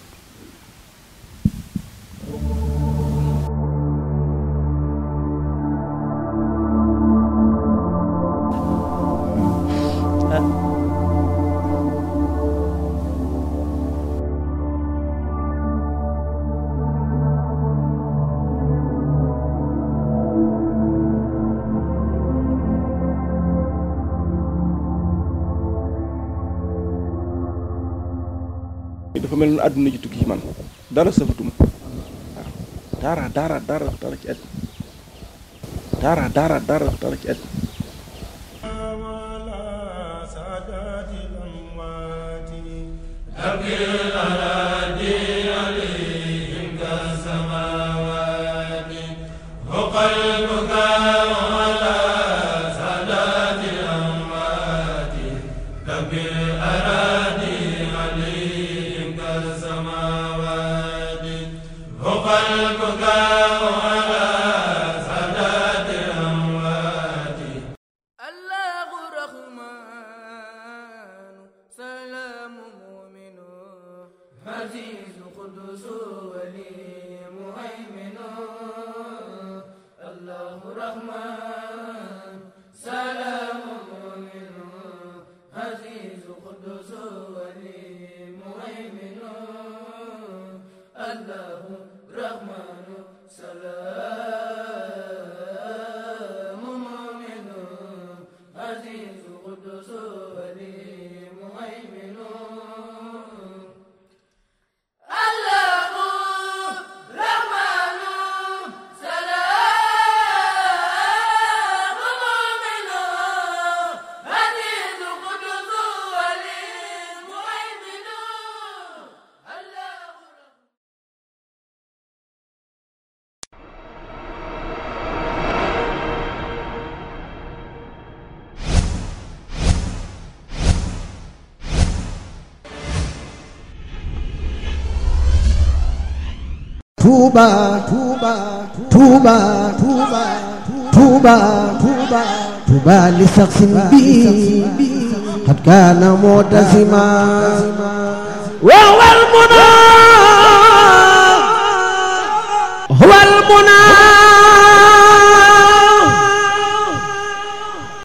dafa mel ni àdduna ji tukki ci man dara safatuma waaw dara dara dara dara ci àdduna dara dara dara dara ci àdduna
عزيز قدوس ولي مهيمن الله
Touba Touba Touba Touba Touba Touba Touba li saxsin bi qad kaana mu'tasima wa wal muna huwa al muna